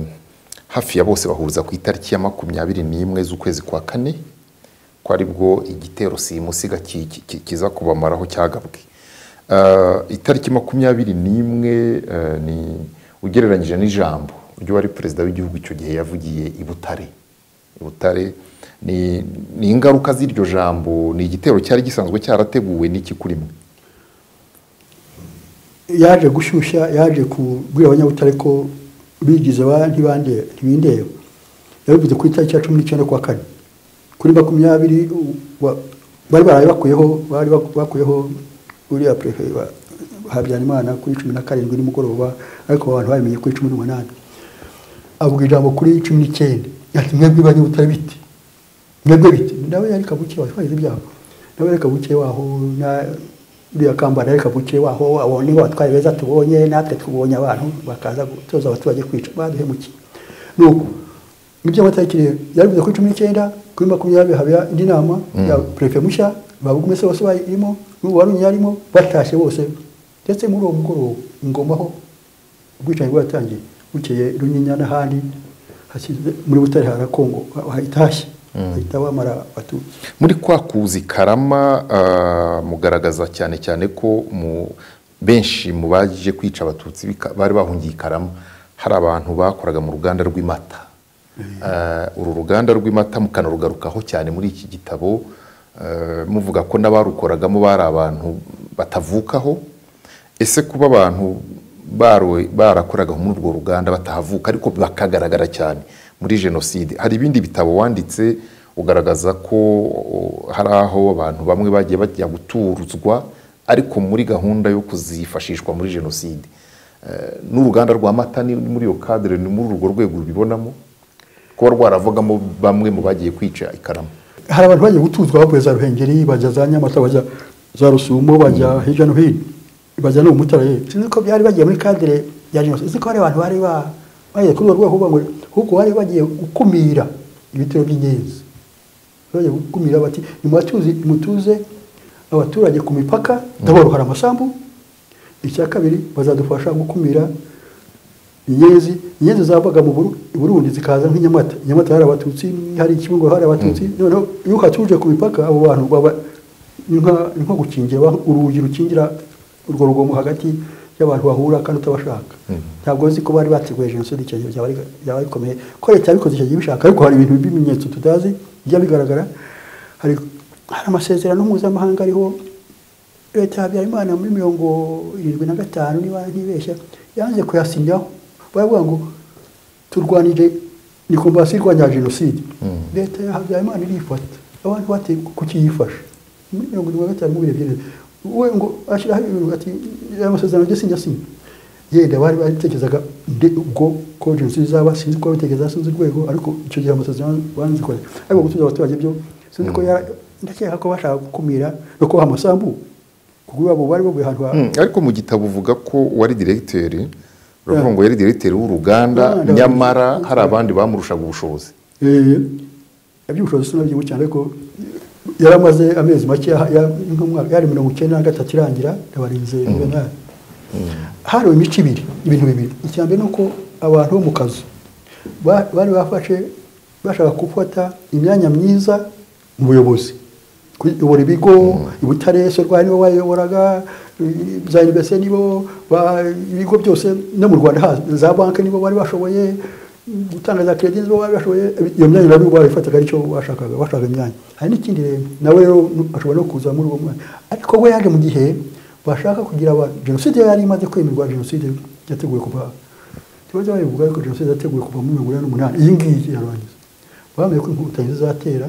hafi ya bose bahuriza ku itariki ya makumyabiri n'imwe z'ukwezi kwa kane ko aribwo igitero simusiga ki- ki- ki- kiza kubamaraho cyagabwe Ah, itariki makumyabiri n'imwe ah, ni ugereranyije n'ijambo ry'uwari perezida w'igihugu icyo gihe yavugiye i butare i butare ni ni ingaruka z'iryo jambo ni igitero cyari gisanzwe cyarateguwe n'iki kuri mwe yaje gushyushya yaje kubwira abanyabutare ko bigize ba ntibande ntibindeba yabivuze ku itariki ya cumi n'icyenda kwa kane kuri makumyabiri u- wa- bari baraye bakuyeho bari bak- bakuyeho uriya perefe wa- habyarimana kuri cumi na karindwi nimugoroba ariko abantu babimenye kuri cumi n'umunani avuga ijambo kuri cumi n'icyenda ati mwebwe banyabutare biti mwebwe biti nawe yari kabuke watwaye ibyabo nawe yari kabuke waho na uriya kambara yari kabuke waho abo ni bo batwaye beza tubonye natwe tubonye abantu bakaza gutoza abaturage kwica baduhemukiye nuko ibyo amatariki rero yarivuze kuri cumi n'icyenda kuri makumyabiri haba indi nama ya perefe mushya babugumese bose barimo n'ubu wari unyarimo batashye bose ndetse muri uwo mugoroba ingomaho ubwicanyi bwaratangiye bukeye runyinya n'ahandi hasize muri butare harakongo hahitashye hahita bamara abatutsi muri kwa kuza i karama ah, mugaragaza cyane cyane ko mu benshi mu baje kwica abatutsi bika- bari bahungiye i karama hari abantu bakoraga mu ruganda rw'imata Ah, uru ruganda rw'imata mukanarugarukaho cyane muri iki gitabo ah, muvuga ko n'abarukoragamo bari abantu batavukaho ese kuba abantu barowe- barakoraga muri urwo ruganda batahavuka ariko bakagaragara cyane muri jenoside hari ibindi bitabo wanditse ugaragaza ko o, hari aho abantu bamwe bagiye bajya guturuzwa ariko muri gahunda yo kuzifashishwa muri jenoside Eh, n'uruganda rwa mata ni ni muri iyo kadire ni muri urwo rwego rubibonamo kuba rwaravugamo bamwe mu bagiye kwica ikaramu hari abantu bagiye gutuzwa bavuye za ruhengeri bajya za nyamata bajya za rusumo bajya hirya no hino bajya no mu mutara yewe sinzi ko byari bagiye muri kadire ya jenoside sinzi ko hari abantu bari ba- bagiye kuri urwo rwego kuvuga ngo ahubwo bari bagiye gukumira ibitero by'ingenzi bari bagiye gukumira bati nimubatuze mutuze abaturage ku mipaka ndabona hari amasambu icya kabiri bazadufasha gukumira inyenzi inyenzi zavaga mu Buru- i burundi zikaza nk'inyamata inyamata hari abatutsi hari ikibungo hari abatutsi noneho iyo uhatuje ku mipaka abo bantu baba ni nka- ni nko gukingira ba- urugi rukingira urwo rugomo hagati y'abantu bahura kandi utabashaka ntabwo uzi ko bari bateguye jenoside icyo gihe byaba ari- byaba bikomeye ko leta yabikoze icyo gihe ibishaka ariko hari ibintu by'ibimenyetso tutazi bijya bigaragara hari hari amasezerano mpuzamahanga ariho leta ya habyarimana muri mirongo irindwi na gatanu niba ntibeshya yanze kuyasinyaho baravuga ngo turwanije ni komvasiyo irwanya jenoside Mm. leta ya habyarimana irifata abantu bateye kukiyifasha muri mirongo irindwi na gatanu mubirebye neza we ngo ashyiraho ibintu ati aya masezerano njye sinyasinya yenda bari baritekerezaga nde ubwo ko jenoside izaba sinzi ko babitekereza sinzi urwego ariko icyo gihe amasezerano banzikora ariko gutuza abaturage byo sinzi ko yara ndakeka ko bashaka gukumira no kubaha amasambu kuko iwabo bari bavuye ahantu ha Mm, ariko mu gitabo uvuga ko wari diregiteri uravuga ngo yari diregiteri w'uruganda Uruganda. nyamara hari abandi bamurushaga ubushobozi Eh, iby'ubushobozi sinabyibuka cyane ariko yari amaze amezi make aha- ya- nk'umwaka yari mirongo icyenda na gatatu irangira ndabarinze juvenali hariwe imico ibiri ibintu bibiri icya mbere ni uko abantu bo mu kazu ba- bari bafashe bashaka gufata imyanya myiza mu buyobozi kuyobora ibigo i Butare rwa nibo bayoboraga i- za inivese nibo ba- ibigo byose no mu rwanda haza za banki nibo bari bashoboye gutanga za keredi nibo bari bashoboye iyo myanya nabo barayifataga aricyo bashakaga bashaka imyanya hari n'ikindi rero nawe rero ashobora no kuza muri uwo mwanya ariko we yaje mu gihe bashaka kugira aba jenoside yari imaze kwemerwa jenoside yateguwe kuva ikibazo babivuga ariko jenoside yateguwe kuva muri mirongo inani n'umunani iyi ngiyi yarangiza bamenye ko inkotanyi zizatera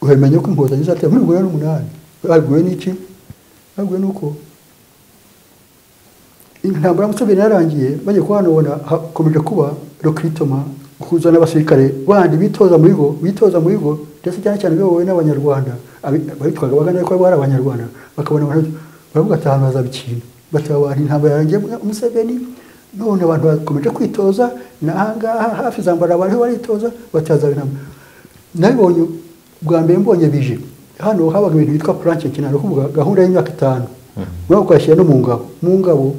uhamenye ko inkotanyi zizatera muri mirongo inani n'umunani babwiwe n'iki babwiwe n'uko intambara ya museveni yarangiye bagiye kuhanobona hakomeje kuba rokritoma guhuza n'abasirikare bandi bitoza mu bigo bitoza mu bigo ndetse cyane cyane biyobowe n'abanyarwanda abi- abitwaga bagana ko bari abanyarwanda bakabona abantu baravuga ati ahantu hazabikina batabara intambara yarangiye mu- museveni none abantu bakomeje kwitoza n'ahangaha hafi zambara abantu baritoza batazaba intambara nabibonye bwa mbere mbonye bije hano habaga ibintu byitwa puranke kinaro kuvuga gahunda y'imyaka itanu muri ako kayashyira no mu ngabo mu ngabo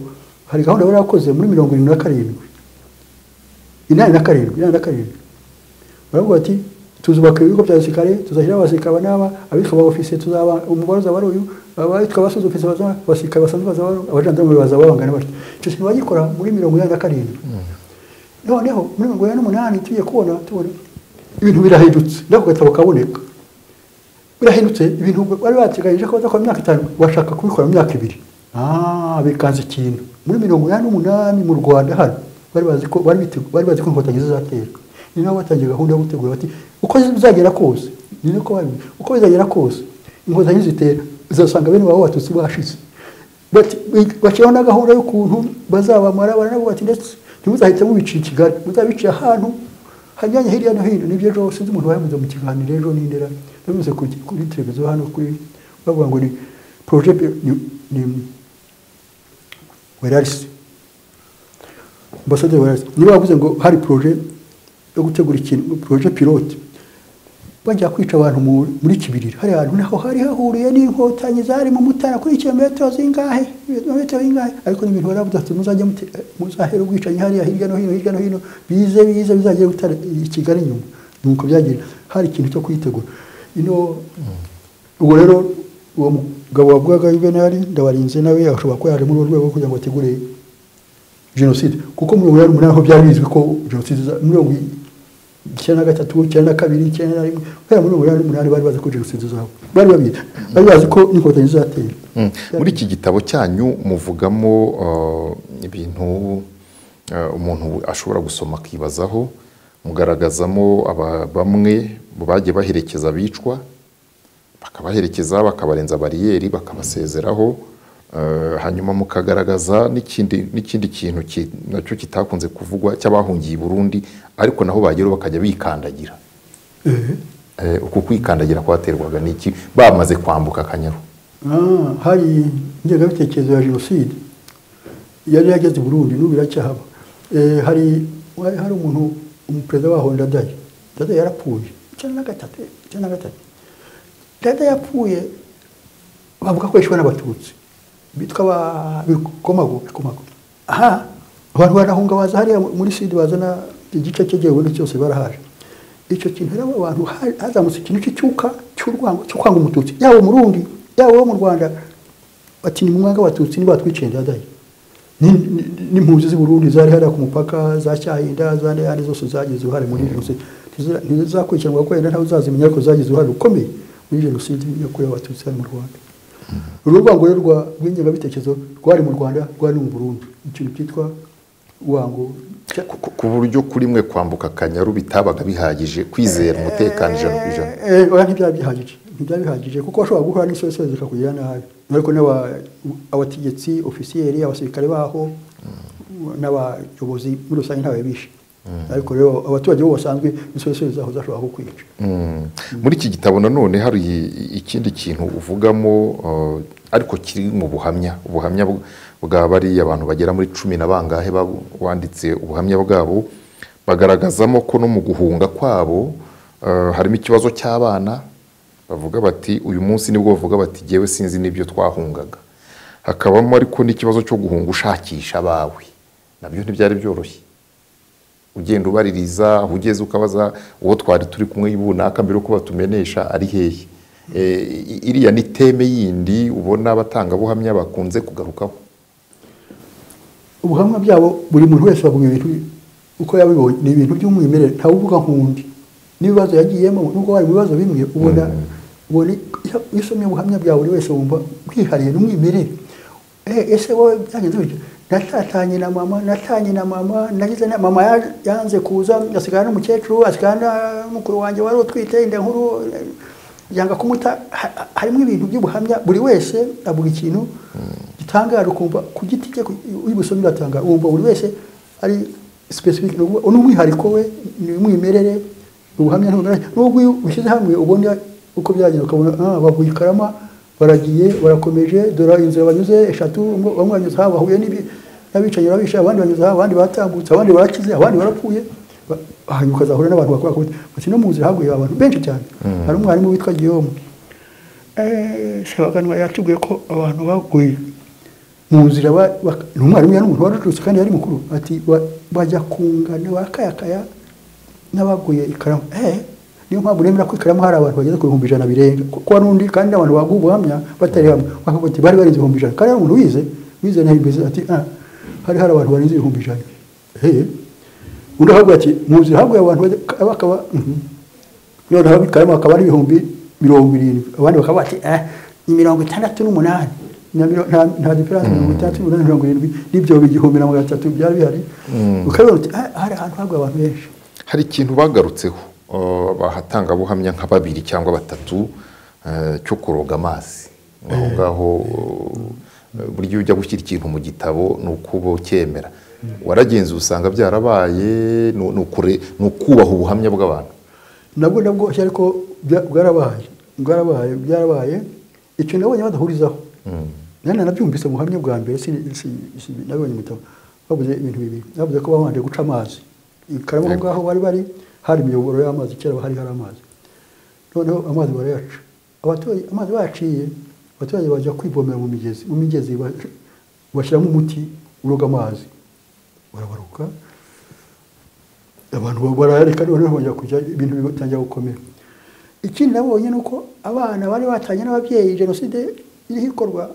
hari gahunda bari barakoze muri mirongo irindwi na karindwi inani na karindwi inani na karindwi baravuga ati tuzubaka ibigo bya gisirikare tuzashyiraho abasirikare aba n'aba abitwa ba ofisiye tuzaba umubare uzaba ari uyu abitwa abasoza ofisiye bazaba abasirikare basanzwe bazaba ari ubu, abajandarume bazaba bangana batyo icyo kintu bagikora muri mirongo inani na karindwi noneho muri mirongo inani n'umunani tugiye kubona tubona ibintu birahindutse nako gatabo kaboneka birahindutse ibintu bari bateganyije ko bazakora mu myaka itanu bashaka kubikora mu myaka ibiri ah bikanze ikintu muri mirongo inani n'umunani mu rwanda hano bari bazi ko bari bitegu- bari bazi ko inkotanyi zizaterwa ni nabo batangiye gahunda yo gutegura bati uko bizagera kose ni nako babi uko bizagera kose inkotanyi zitera uzasanga bene babo batutsi bashize Bati- bashyiraho na gahunda y'ukuntu bazabamara baranabwo bati ndetse ntimuzahite mubiciye i kigali muzabiciye ahantu hanyanya hirya no hino nibyo ejo sinzi umuntu wabivuze mu kiganiro ejo n'indera babivuze ku- kuri televiziyo hano kuri bavuga ngo ni poroje ni ni werarisi ambasaderi werarisi niba bavuze ngo hari poroje yo gutegura ikintu poroje pilote bajya kwica abantu mu- muri kibirira hari ahantu naho hari hahuriye n'inkotanyi zari mu mutara kuri kilometero zingahe metero zingahe ariko ni ibintu baravuze ati muzajya mute- muzahera ubwicanyi hariya hirya no hino hirya no hino bize bize bizagera gutara i kigali nyuma nuko byagira hari ikintu cyo kwitegura ino ubwo rero uwo mugabo wavugaga yuvenali ndabarinze nawe ashobora kuba yaje muri urwo rwego kugira ngo ategure jenoside kuko muri mirongo inani n'umunani ho byari bizwi ko jenoside iza- muri mirongo icyenda na gatatu icyenda na kabiri icyenda na rimwe kubera muri mirongo inani n'umunani bari bazi ko jenoside izaba bari babizi bari bazi ko inkotanyi izatera Mm. muri iki gitabo cyanyu muvugamo uh, ibintu uh, umuntu ashobora gusoma akibazaho mugaragazamo aba- bamwe mu bagiye baherekeza abicwa bakabaherekeza bakabarenza bariyeri bakabasezeraho uh, hanyuma mukagaragaza n'ikindi n'ikindi kintu ki- nacyo kitakunze kuvugwa cy'abahungiye i Burundi ariko naho bageraho bakajya bikandagira Eh. Eh, uku kwikandagira kwaterwaga n'iki bamaze kwambuka akanyaru Ah, hari ingengabitekerezo ya jenoside yari yageze i burundi n'ubu iracyahaba Eh, hari hari hari umuntu umuperezida waho ndadaye ndadaye yarapfuye icyenda na gatatu icyenda na gatatu ndadaye yapfuye bavuga ko yishwe n'abatutsi bitwa ba bikomago bikomago aha abantu barahunga baza hariya muri sud bazana igice cyegewe ni cyose barahaje icyo kintu rero abo bantu ha- hazamutse ikintu cy'icyuka cy'urwango cyo kwanga umututsi yaba umurundi yaba uwo mu rwanda bati ni mwanga abatutsi ntibatwiciye ndadaye n'impunzi z'i burundi zari hariya ku mupaka za cyahinda za n'ayandi zose zagize uruhare muri jenoside ntizakurikiranwa kuko wenda ntawe uzazimenya ko zagize uruhare rukomeye muri jenoside yakorewe abatutsi hano mu rwanda uru rwango rero rw'ingengabitekerezo rwari mu rwanda rwari mu burundi ikintu cyitwa urwango Ku- ku buryo kuri mwe kwambuka akanyaru bitabaga bihagije kwizera umutekano ijana ku ijana Eh, oya ntibyari bihagije ntibyari bihagije kuko washobora guhura n'isosozi zikakugirira nabi ariko n'aba- abategetsi ofisiyeri abasirikare baho n'abayobozi muri rusange ntawe bishe ariko rero abaturage bo basanzwe isosozi zaho zashobora kukwica Mm. muri iki gitabo nanone hari i- ikindi kintu uvugamo eh, ariko kiri mu buhamya ubuhamya bw- bwa bariya abantu bagera muri cumi na bangahe babu- wanditse ubuhamya bwabo bagaragazamo ko no mu guhunga kwabo eh, harimo ikibazo cy'abana bavuga bati uyu munsi nibwo bavuga bati jyewe sinzi n'ibyo twahungaga hakabamo ariko n'ikibazo cyo guhunga ushakisha abawe nabyo ntibyari byoroshye ugenda ubaririza aho ugeze ukabaza uwo twari turi kumwe runaka mbere yuko batumenesha ari hehe Eh, i- iriya ni teme yindi ubona abatangabuhamya bakunze kugarukaho ubuhamya byabo buri muntu wese bavuga ibintu uko yabibonye ni ibintu by'umwimerere ntawe uvuga nk'undi n'ibibazo yagiyemo nubwo hari mu bibazo bimwe ubona ubona iyo iyo usomye ubuhamya bwa buri wese wumva wihariye n'umwimerere Eh, ese wowe byagenze bityo natatanye na mama natanye na mama nagize na mama ya- yanze kuza asigara n'umukecuru asigara na mukuru wanjye wari utwite inda nkuru eh, yanga kumuta Ha- ha- harimo ibintu by'ubuhamya buri wese avuga ikintu gitangaje ukumva ku giti cye uyibusomye uratangara wumva buri wese ari specific ni ukuvuga, ni umwihariko we ni umwimerere ni ubuhamya ntumerere nubwo iyo ushyize hamwe ubona uko byagenze ukabona ah, bavuye i karama baragiye barakomeje dore inzira banyuze eshatu umwe- bamwe banyuze aha bahuye n'ibi n'abicanyi barabisha abandi banyuze aha abandi batambutse abandi barakize abandi barapfuye Ba- hanyuma ukazahura n'abantu bakora ku biti bati no mu nzira haguye abantu benshi cyane hari umwarimu witwa Guillaume sebaganwa yatubwiye ko abantu baguye mu nzira ba- ba- ni umwarimu yari umuntu waracutse kandi yari mukuru ati ba- bajya kungana bakayakaya n'abaguye ikaramu eh niyo mpamvu nemera ko ikaramu hari abantu bageze ku bihumbi ijana birenga kuko hari undi kandi n'abantu baguha ubuhamya batari hamwe bakavuga ati bari barenze ibihumbi ijana kandi hari umuntu wize wize nayo imbere ati ah hari hari abantu barenze ibihumbi ijana eh undi ahaguye ati mu nzira haguye abantu bajya- bakaba mhm. noneho bikarimo hakaba ari ibihumbi mirongo irindwi abandi bakaba bati eh ni mirongo itandatu n'umunani Na miro- nta nta diferanse mirongo itandatu n'umunani mirongo irindwi n'ibyo igihumbi na magana atatu byari bihari ukabibona uti "Ah, hari ahantu haguye abantu benshi hari ikintu bagarutseho eh, abatangabuhamya nka babiri cyangwa batatu eh, cyo kuroga amazi aho ngaho eh, buriya iyo ujya gushyira ikintu mu gitabo ni uko uba ucyemera waragenze usanga byarabaye ni- ni ukure- ni ukubaha ubuhamya bw'abantu nabwo nabwo bworoshye ariko bya- bwarabaye bwarabaye byarabaye icyo nabonye badahurizaho nani nabyumvise mu buhamya bwa mbere sin- si- si- nabonye mu gitabo bavuze ibintu bibiri bavuze ko babanje guca amazi ikaramo aho Yego. ngaho bari bari hari imiyoboro y'amazi kera hari hari amazi noneho amazi barayaca abaturage amazi bayaciye abaturage bajya kwivomera mu migezi mu migezi ba- bashyiramo umuti uroga amazi barabaruka abantu barayareka noneho bongera kujya ibintu bitangira gukomera ikindi nabonye ni uko abana bari batanye n'ababyeyi jenoside iriho ikorwa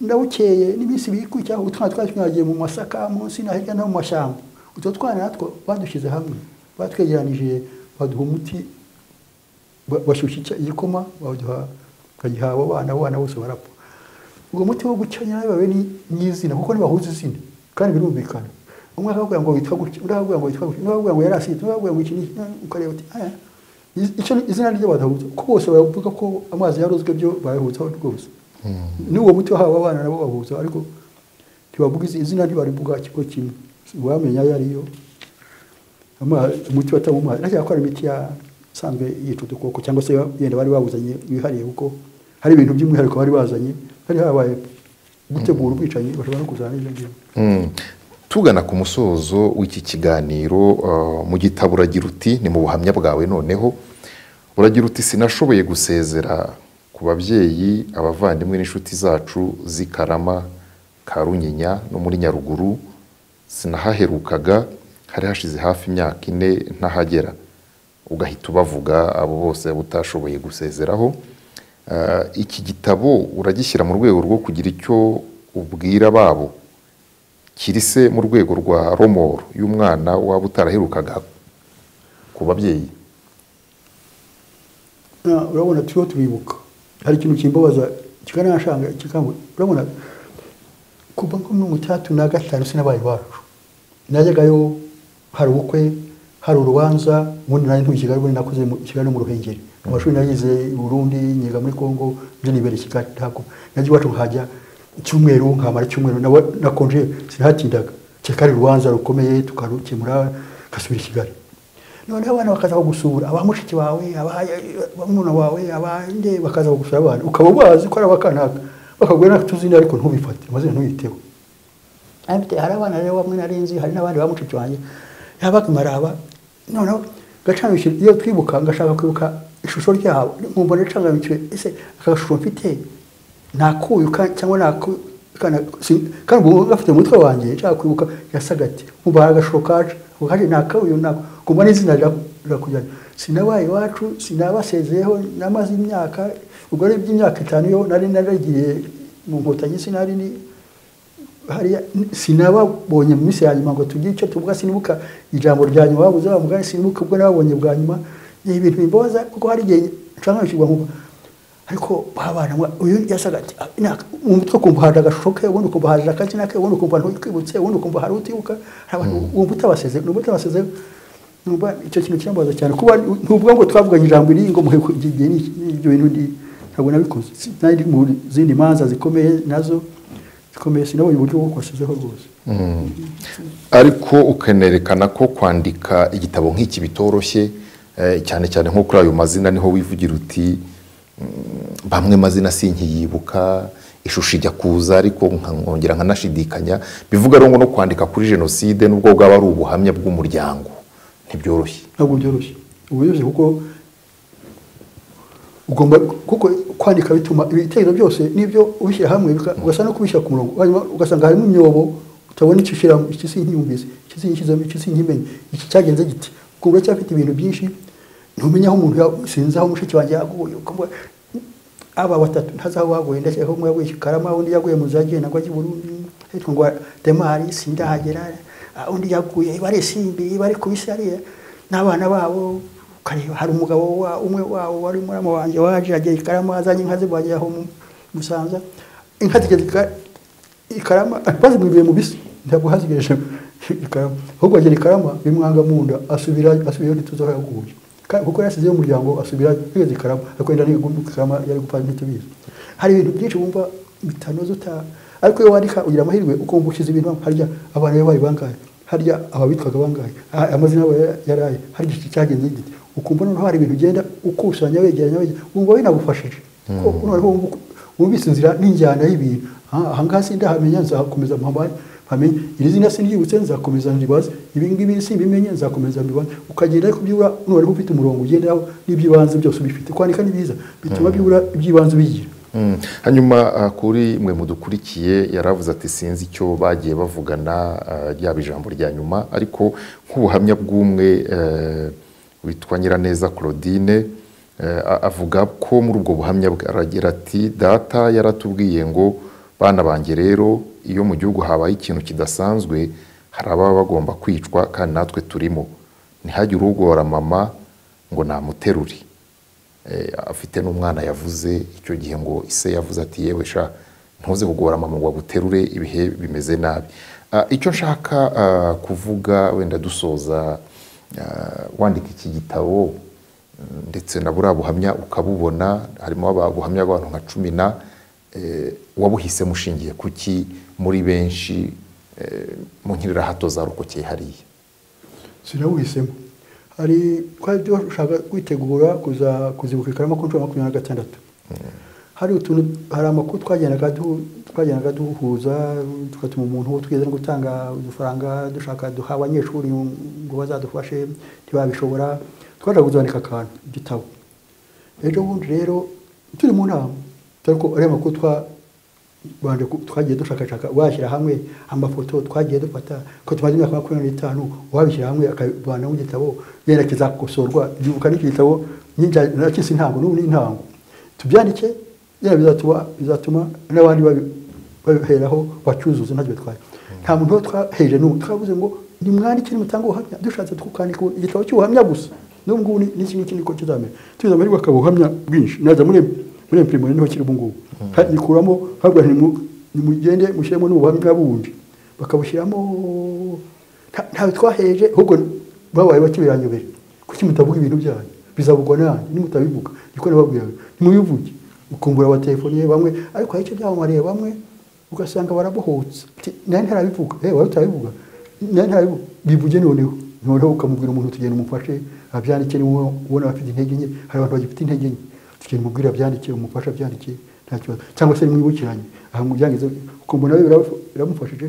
ndabukeye n'iminsi ibiri ikurikiyeho utwana twari twagiye mu masaka munsi na hirya no mu mashyamba utwo twana natwo badushyize hamwe batwegeranije baduha umuti ba- bashyushya icya- igikoma baduha bagiha abo bana abo bana bose barapfa ubwo muti wo gucanya babe ni nyizina kuko ntibahuza izina kandi birumvikana umwe akakubwira ngo witwa gutya undi akakubwira ngo witwa gutya undi akakubwira ngo yari asitse undi akakubwira ngo iki n'iki ukareba uti aya iz- icyo ni- izina ryo badahuza ko bose bavuga ko amazi yarozwe byo bayahutsaho rwose n'uwo muti wahawe abana nabo bahuza ariko ntibavuga izi- izina ntibarivuga kigo kimwe wamenya ayo ariyo Ama- umuti bataba amazi nashaka ko ari imiti yasanzwe yica udukoko cyangwa se yenda bari bawuzanye wihariye kuko hari ibintu by'umwihariko bari bazanye hari habaye gutegura ubwicanyi bashobora no kuzana n'ibyo ngibyo Mm. tugana ku musozo w'iki kiganiro eh, mu gitabo uragira uti ni mu buhamya bwawe noneho uragira uti sinashoboye gusezera ku babyeyi abavandimwe n'inshuti zacu z'i karama ka runyinya no muri nyaruguru sinahaherukaga hari hashize hafi imyaka ine ntahagera ugahita ubavuga abo bose utashoboye gusezeraho Ah, iki gitabo uragishyira mu rwego rwo kugira icyo ubwira babo kiri se mu rwego rwa romoro y'umwana waba utaraherukaga ku babyeyi Na- urabona turiho turibuka hari ikintu kimbabaza kikanashanga kikangura urabona kuva nko mu cyatu na gatanu sinabaye bacu najyagayo hari ubukwe hari urubanza ubundi nari ntuye i Kigali ubundi nakoze mu- i Kigali no mu Ruhengeri mu mashuri nagize i Burundi nyiga muri Kongo byo nibere i Kigali ntabwo najya iwacu nkajya icyumweru nkamara icyumweru nawe- nakonje sinahatindaga cyakari urubanza rukomeye tukarukemura ngasubira i Kigali noneho abana bakaza kugusura aba mushiki wawe aba bamuna wawe abande bakaza kugusura abana ukaba ubazi ko ari abakanaka bakagura natuzindi ariko ntubifate amazina ntuyiteho Abite hari abana rero bamwe narinzi hari n'abandi ba mushiki wanjye yabaga maraba noneho gacanishije iyo twibuka ngashaka kwibuka ishusho ryabo nkumva nacanganyukiwe ese akashusho mfite nakuyu ka- cyangwa naku- kana- si- kandi ubu gafite mu mutwe wanjye nshaka kwibuka yasaga ati nkumva hari agashusho kaje ako kaje nakabuyu nako kumva n'izina rira- rirakujyana sinabaye iwacu sinabasezeyeho namaze imyaka ubwo ari iby'imyaka itanu yo nari naragiye mu nkotanyi sinari ni hariya sinababonye mu minsi ya nyuma ngo tugire icyo tuvuga sinibuka ijambo rya nyuma babuze bavuga sinibuka ubwo nababonye bwa nyuma ni ibintu bimbabaza kuko hari igihe nshanganyikirwa nkumva ariko babana uyu yasaga ati "Ah, ina- mu mutwe ukumva hari agashusho ke ubundi ukumva hari akazina ke ubundi ukumva ntukwibutse ubundi ukumva hari utibuka hari abantu wumva utabaseze numva utabaseze numva icyo kintu kirambaza cyane kuba ntuvuga ngo twavuganye ijambo iri ngo muhe ku- igihe ni- ni ibyo bintu ndi ntabwo nabikoze nari mu zindi manza zikomeye nazo zikomeye sinabonye uburyo bwo kubasezeho rwose ariko ukanerekana ko kwandika igitabo nk'iki bitoroshye eh, cyane cyane nko kuri ayo mazina niho wivugira uti mm, bamwe mazina sinkiyibuka ishusho ijya kuza ariko nka- nkongera nkanashidikanya bivuga rero ngo no kwandika kuri jenoside nubwo bwaba ari ubuhamya bw'umuryango ntibyoroshye ntabwo byoroshye ubu byoroshye kuko ugomba kuko kwandika bituma ibitekerezo byose n'ibyo ubishyira hamwe bika- ugasa no kubishyira ku murongo hanyuma ugasanga harimo imyobo utabona icyo ushyiramo iki sinkiyumvise iki sinkishyizemo iki sinkimenye iki cyagenze giti ukumva uracyafite ibintu byinshi ntumenya aho umuntu ya- sinzi aho mushiki wanjye yaguye ukumva aba batatu ntazi aho baguye ndakeka ko umwe yaguye Kikarama undi yaguye mu zagiye nagwa i Burundi hitwa ngo Demari sindahagera ah, undi yaguye bari simbi bari kubisi hariya n'abana babo ukareba hari umugabo wa umwe wabo wari murama wanjye waje agiye i Karama azanye inka ze bagiye aho mu Musanza inka zigeze i Ka- i Karama bazimuriye mu bisi ntabwo hazigereje i Karama ahubwo agera i Karama bimwanga mu nda asubira asubira ntituzi aho yaguye Ka- kuko yasizeyo umuryango asubira yageze i Karama ariko yenda n'igumbi i Karama yari gupfa ntitubizi hari ibintu byinshi wumva bitanoze uta ariko iyo wandika ugira amahirwe uko wumva ushyize ibintu hamwe harya abantu bari bari bangahe harya ababitwaga bangahe Ah, amazina yabo ya- yaraye harya iki cyagenze gite ukumva noneho hari ibintu ugenda ukusanya wegeranya wegeranya wumva binagufashije kuko noneho wumva uku- wumvise inzira n'injyana y'ibintu Ah, aha ngaha sindahamenya nzakomeza mpamane mpamenye iri zina sindibutse nzakomeza ndibaze ibi ngibi simbimenye nzakomeza mbibaze ukagenda ariko byibura noneho ufite umurongo ugenderaho n'iby'ibanze byose ubifite kwandika ni byiza bituma byibura iby'ibanze ubigira Mm. hanyuma ah, kuri mwe mudukurikiye yaravuze ati sinzi icyo bagiye bavugana ah, ryaba ijambo rya nyuma ariko nk'ubuhamya bw'umwe eh, witwa nyiraneza claudine eh, a- avuga ko muri ubwo buhamya bwe aragira ati data yaratubwiye ngo bana banjye rero iyo mu gihugu habaye ikintu kidasanzwe hari ababa bagomba kwicwa kandi natwe turimo ntihagire ugora mama ngo namuterure Eh, afite n'umwana yavuze icyo gihe ngo ise yavuze ati yewe sha ntuze kugora mama ngo aguterure ibihe bimeze nabi Ah, icyo nshaka ah, kuvuga wenda dusoza ah, wandika iki gitabo mm, ndetse na buriya buhamya ukabubona harimo aba- ubuhamya bw'abantu nka cumi na eh, wabuhisemo ushingiye kuki muri benshi eh, mu nkirirahato zarokokeye hariya sinabuhisemo hari twari dushaka kwitegura kuza kuzibuka ikarama ku nshuro ya makumyabiri na gatandatu hari utuntu hari amakuru twagendaga du- twagendaga duhuza tugatuma umuntu uwo twigeze no gutanga udufaranga dushaka duha abanyeshuri ngo bazadufashe ntibabishobora twaje kuzandika akantu igitabo ejo bundi rero turi mu nama ariko ariya makuru twa rwanda ku- twagiye dushakashaka washyira hamwe amafoto twagiye dufata ko tumaze imyaka makumyabiri n'itanu wabishyira hamwe akabivana mu gitabo yenda kizakosorwa ndibuka n'iki gitabo n'inja- nakisi ntango n'ubu ni intango Tu- tubyandike yaba bizatuma bizatuma n'abandi babi- babiheraho bacyuzuza ntacyo bitwaye nta muntu uba twaheje n'ubu twavuze ngo nimwandike nimutange ubuhamya dushatse tukandika igitabo cy'ubuhamya gusa n'ubu ngubu ni- n'iki ngiki niko kizamera tugize amahirwe akaba ubuhamya bwinshi naza muri muri imprimerie niho kiri ubu ngubu Kandi nikuramo ntabwo nimu- nimugende mushyiremo n'ubuhamya bundi bakabushyiramo nta- ntawe twaheje ahubwo babaye bake biranyobera kuki mutavuga ibintu byanyu bizavugwa nanjye nimutabivuga niko nababwiraga nimubivuge ukumbura abaterefoniye bamwe ariko hari icyo byamamariye bamwe ugasanga barabohotse Ati, nari ntarabivuga eh wari utarabivuga nari ntarabivuga bivuge noneho noneho ukamubwira umuntu tugenda umufashe abyandike niwe ubona bafite intege nke hari abantu bagifite intege nke tugenda umubwira abyandike umufashe abyandike nta kibazo cyangwa se nimwibukiranye aha mubyangize ukumva nawe biraf- biramufashije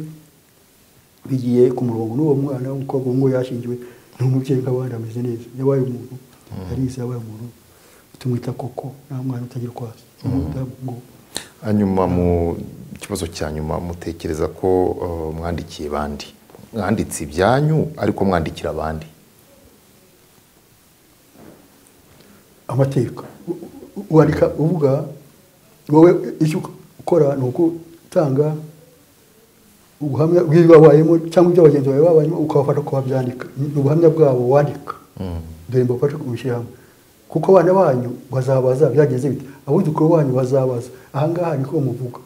bigiye ku murongo n'uwo mwana w'umukobwa ngo yashingiwe ni umubyeyi nk'abandi ameze neza yabaye umuntu arize yabaye umuntu tumwita koko nta mwana utagira kwasa umudamu ngo hanyuma mu kibazo cya nyuma mutekereza ko eh, mwandikiye bandi mwanditse ibyanyu ariko mwandikira abandi amateka U- u- wandika uvuga wowe icyo ukora ni ugutanga ubuhamya bw'ibyo wabayemo cyangwa ibyo bagenzi bawe babayemo ukabafasha kubabyandika ni ubuhamya bwabo wandika dore mbafashe kubishyira hamwe kuko abana banyu bazabaza byagenze bite abuzukuru banyu bazabaza aha ngaha niko muvuga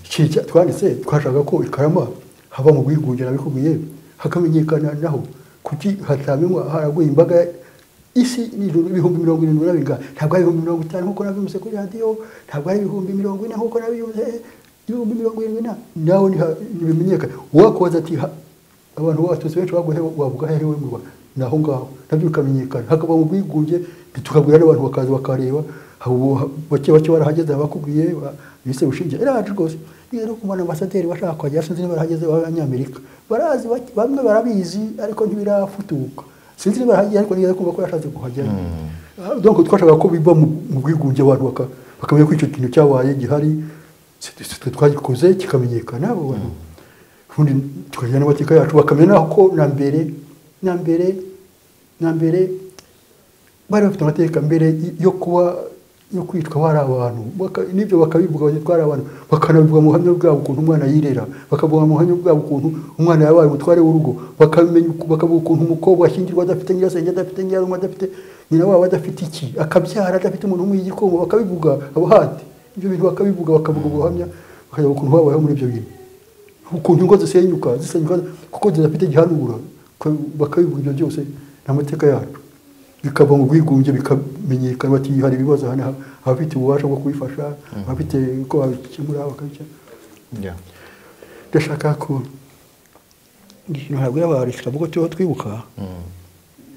iki cya- twanditse twashaka ko ikarama hava mu bwigunge nabikubwiye hakamenyekana naho kuki hatabimwa haraguye imbaga isi ni ijuru ibihumbi mirongo irindwi na bingahe ntabwo ari ibihumbi mirongo itanu nk'uko nabivuze kuri radiyo ntabwo ari ibihumbi mirongo ine nk'uko nabivuze ibihumbi mirongo irindwi na nawe ntiha- ntibimenyekane uwakubaza ati "Ha- abantu b'abatutsi benshi baguhe wavuga hehe we mu rwanda ni aho ngaho nabyo bikamenyekana hakaba mu bwigunge tukabwira n'abantu bakaza bakareba haba ubu- ha- bake bake barahageze abakubwiye ba- bise bushinge iraje rwose niyo no kumana ambasaderi bashaka kuhagera sinzi niba barahageze b'abanyamerika barazi bake- bamwe barabizi ariko ntibirafutuka sinzi niba barahagera ariko nigeze kumva ko yashatse kuhagera Ah, donc twashaka ko biva mu mu bwigunge abantu baka- bakamenya ko icyo kintu cyabaye gihari twe twagikoze kikamenyekana abo bantu ubundi tukajyana n'amateka yacu bakamenya ko na mbere na mbere na mbere bari bafite amateka mbere y- yo kuba yo kwitwa bari abantu Baka- n'ibyo bakabivuga bati twari abantu bakanabivuga mu buhamya bwabo ukuntu umwana yirera bakavuga mu buhamya bwabo ukuntu umwana yabaye umutware w'urugo bakamenya uku- bakavuga ukuntu umukobwa ashyingirwa adafite nyirasenge adafite nyirarume adafite nyina wabo adafite iki akabyara adafite umuntu umuha igikoma bakabivuga abuhati ibyo bintu bakabivuga bakavuga ubwo buhamya bakavuga ukuntu babayeho muri ibyo bintu ukuntu ingo zisenyuka zisenyuka kuko zidafite gihanura ko- bakabivuga ibyo byose ni amateka yacu bikava mu bwigunge bikamenyekana bati hari ibibazo aha n'aha, abafite ububasha bwo kubifasha abafite uko babikemura bakabikemura Yeah. ndashaka ko ikintu ntabwo yabari kitavuga cyo twibuka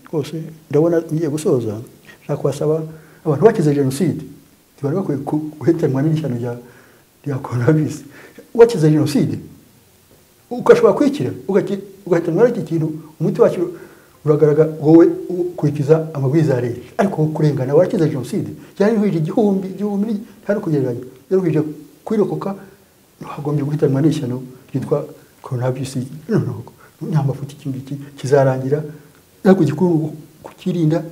rwose ndabona ngiye gusoza nshaka kubasaba abantu bakize jenoside ntibari bakwiye ku- guhetanwa n'ishyano rya rya coronavirus wakize jenoside ugashobora kwikira ugaki- ugahitanwa n'iki kintu umuti wacyo uragaragara wowe ukurikiza amabwiriza ya leta ariko wowe kurengana warakize jenoside yaruhije igihumbi igihumbi ni- ntari kugereranya yaruhije kwirokoka hagombye guhitanwa n'ishyano ryitwa coronavirus noneho nta mafuti iki ngiki kizarangira ariko igikuru kukirinda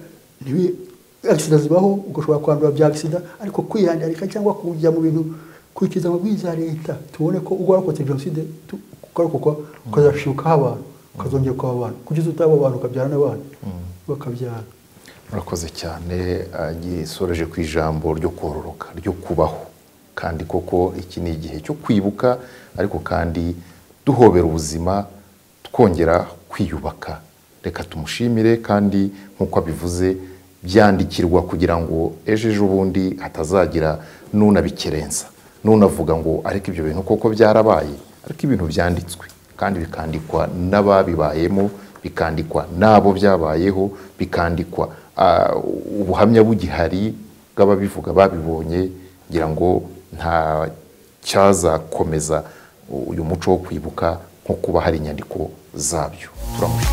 ntibi agisida zibaho ugashobora kwandura bya agisida ariko kwiyandarika cyangwa kujya mu bintu kurikiza amabwiriza ya leta tubone ko ubwo warokotse jenoside tu- ukarokokwa ukazashibukaho abantu ukazongera ukaba abantu kugeza utaba abantu ukabyara n'abana bakabyara murakoze cyane gisoreje ku ijambo ryo kororoka ryo kubaho kandi koko iki ni igihe cyo kwibuka ariko kandi duhobera ubuzima twongera kwiyubaka reka tumushimire kandi nk'uko abivuze byandikirwa kugira ngo ejo ejo bundi hatazagira n'unabikerenza n'unavuga ngo ariko ibyo bintu koko byarabaye ariko ibintu byanditswe kandi bikandikwa n'ababibayemo bikandikwa n'abo byabayeho bikandikwa ah, ubuhamya bugihari bw'ababivuga babibonye kugira ngo nta cyazakomeza uyu muco wo kwibuka nko kuba hari inyandiko zabyo turamushimira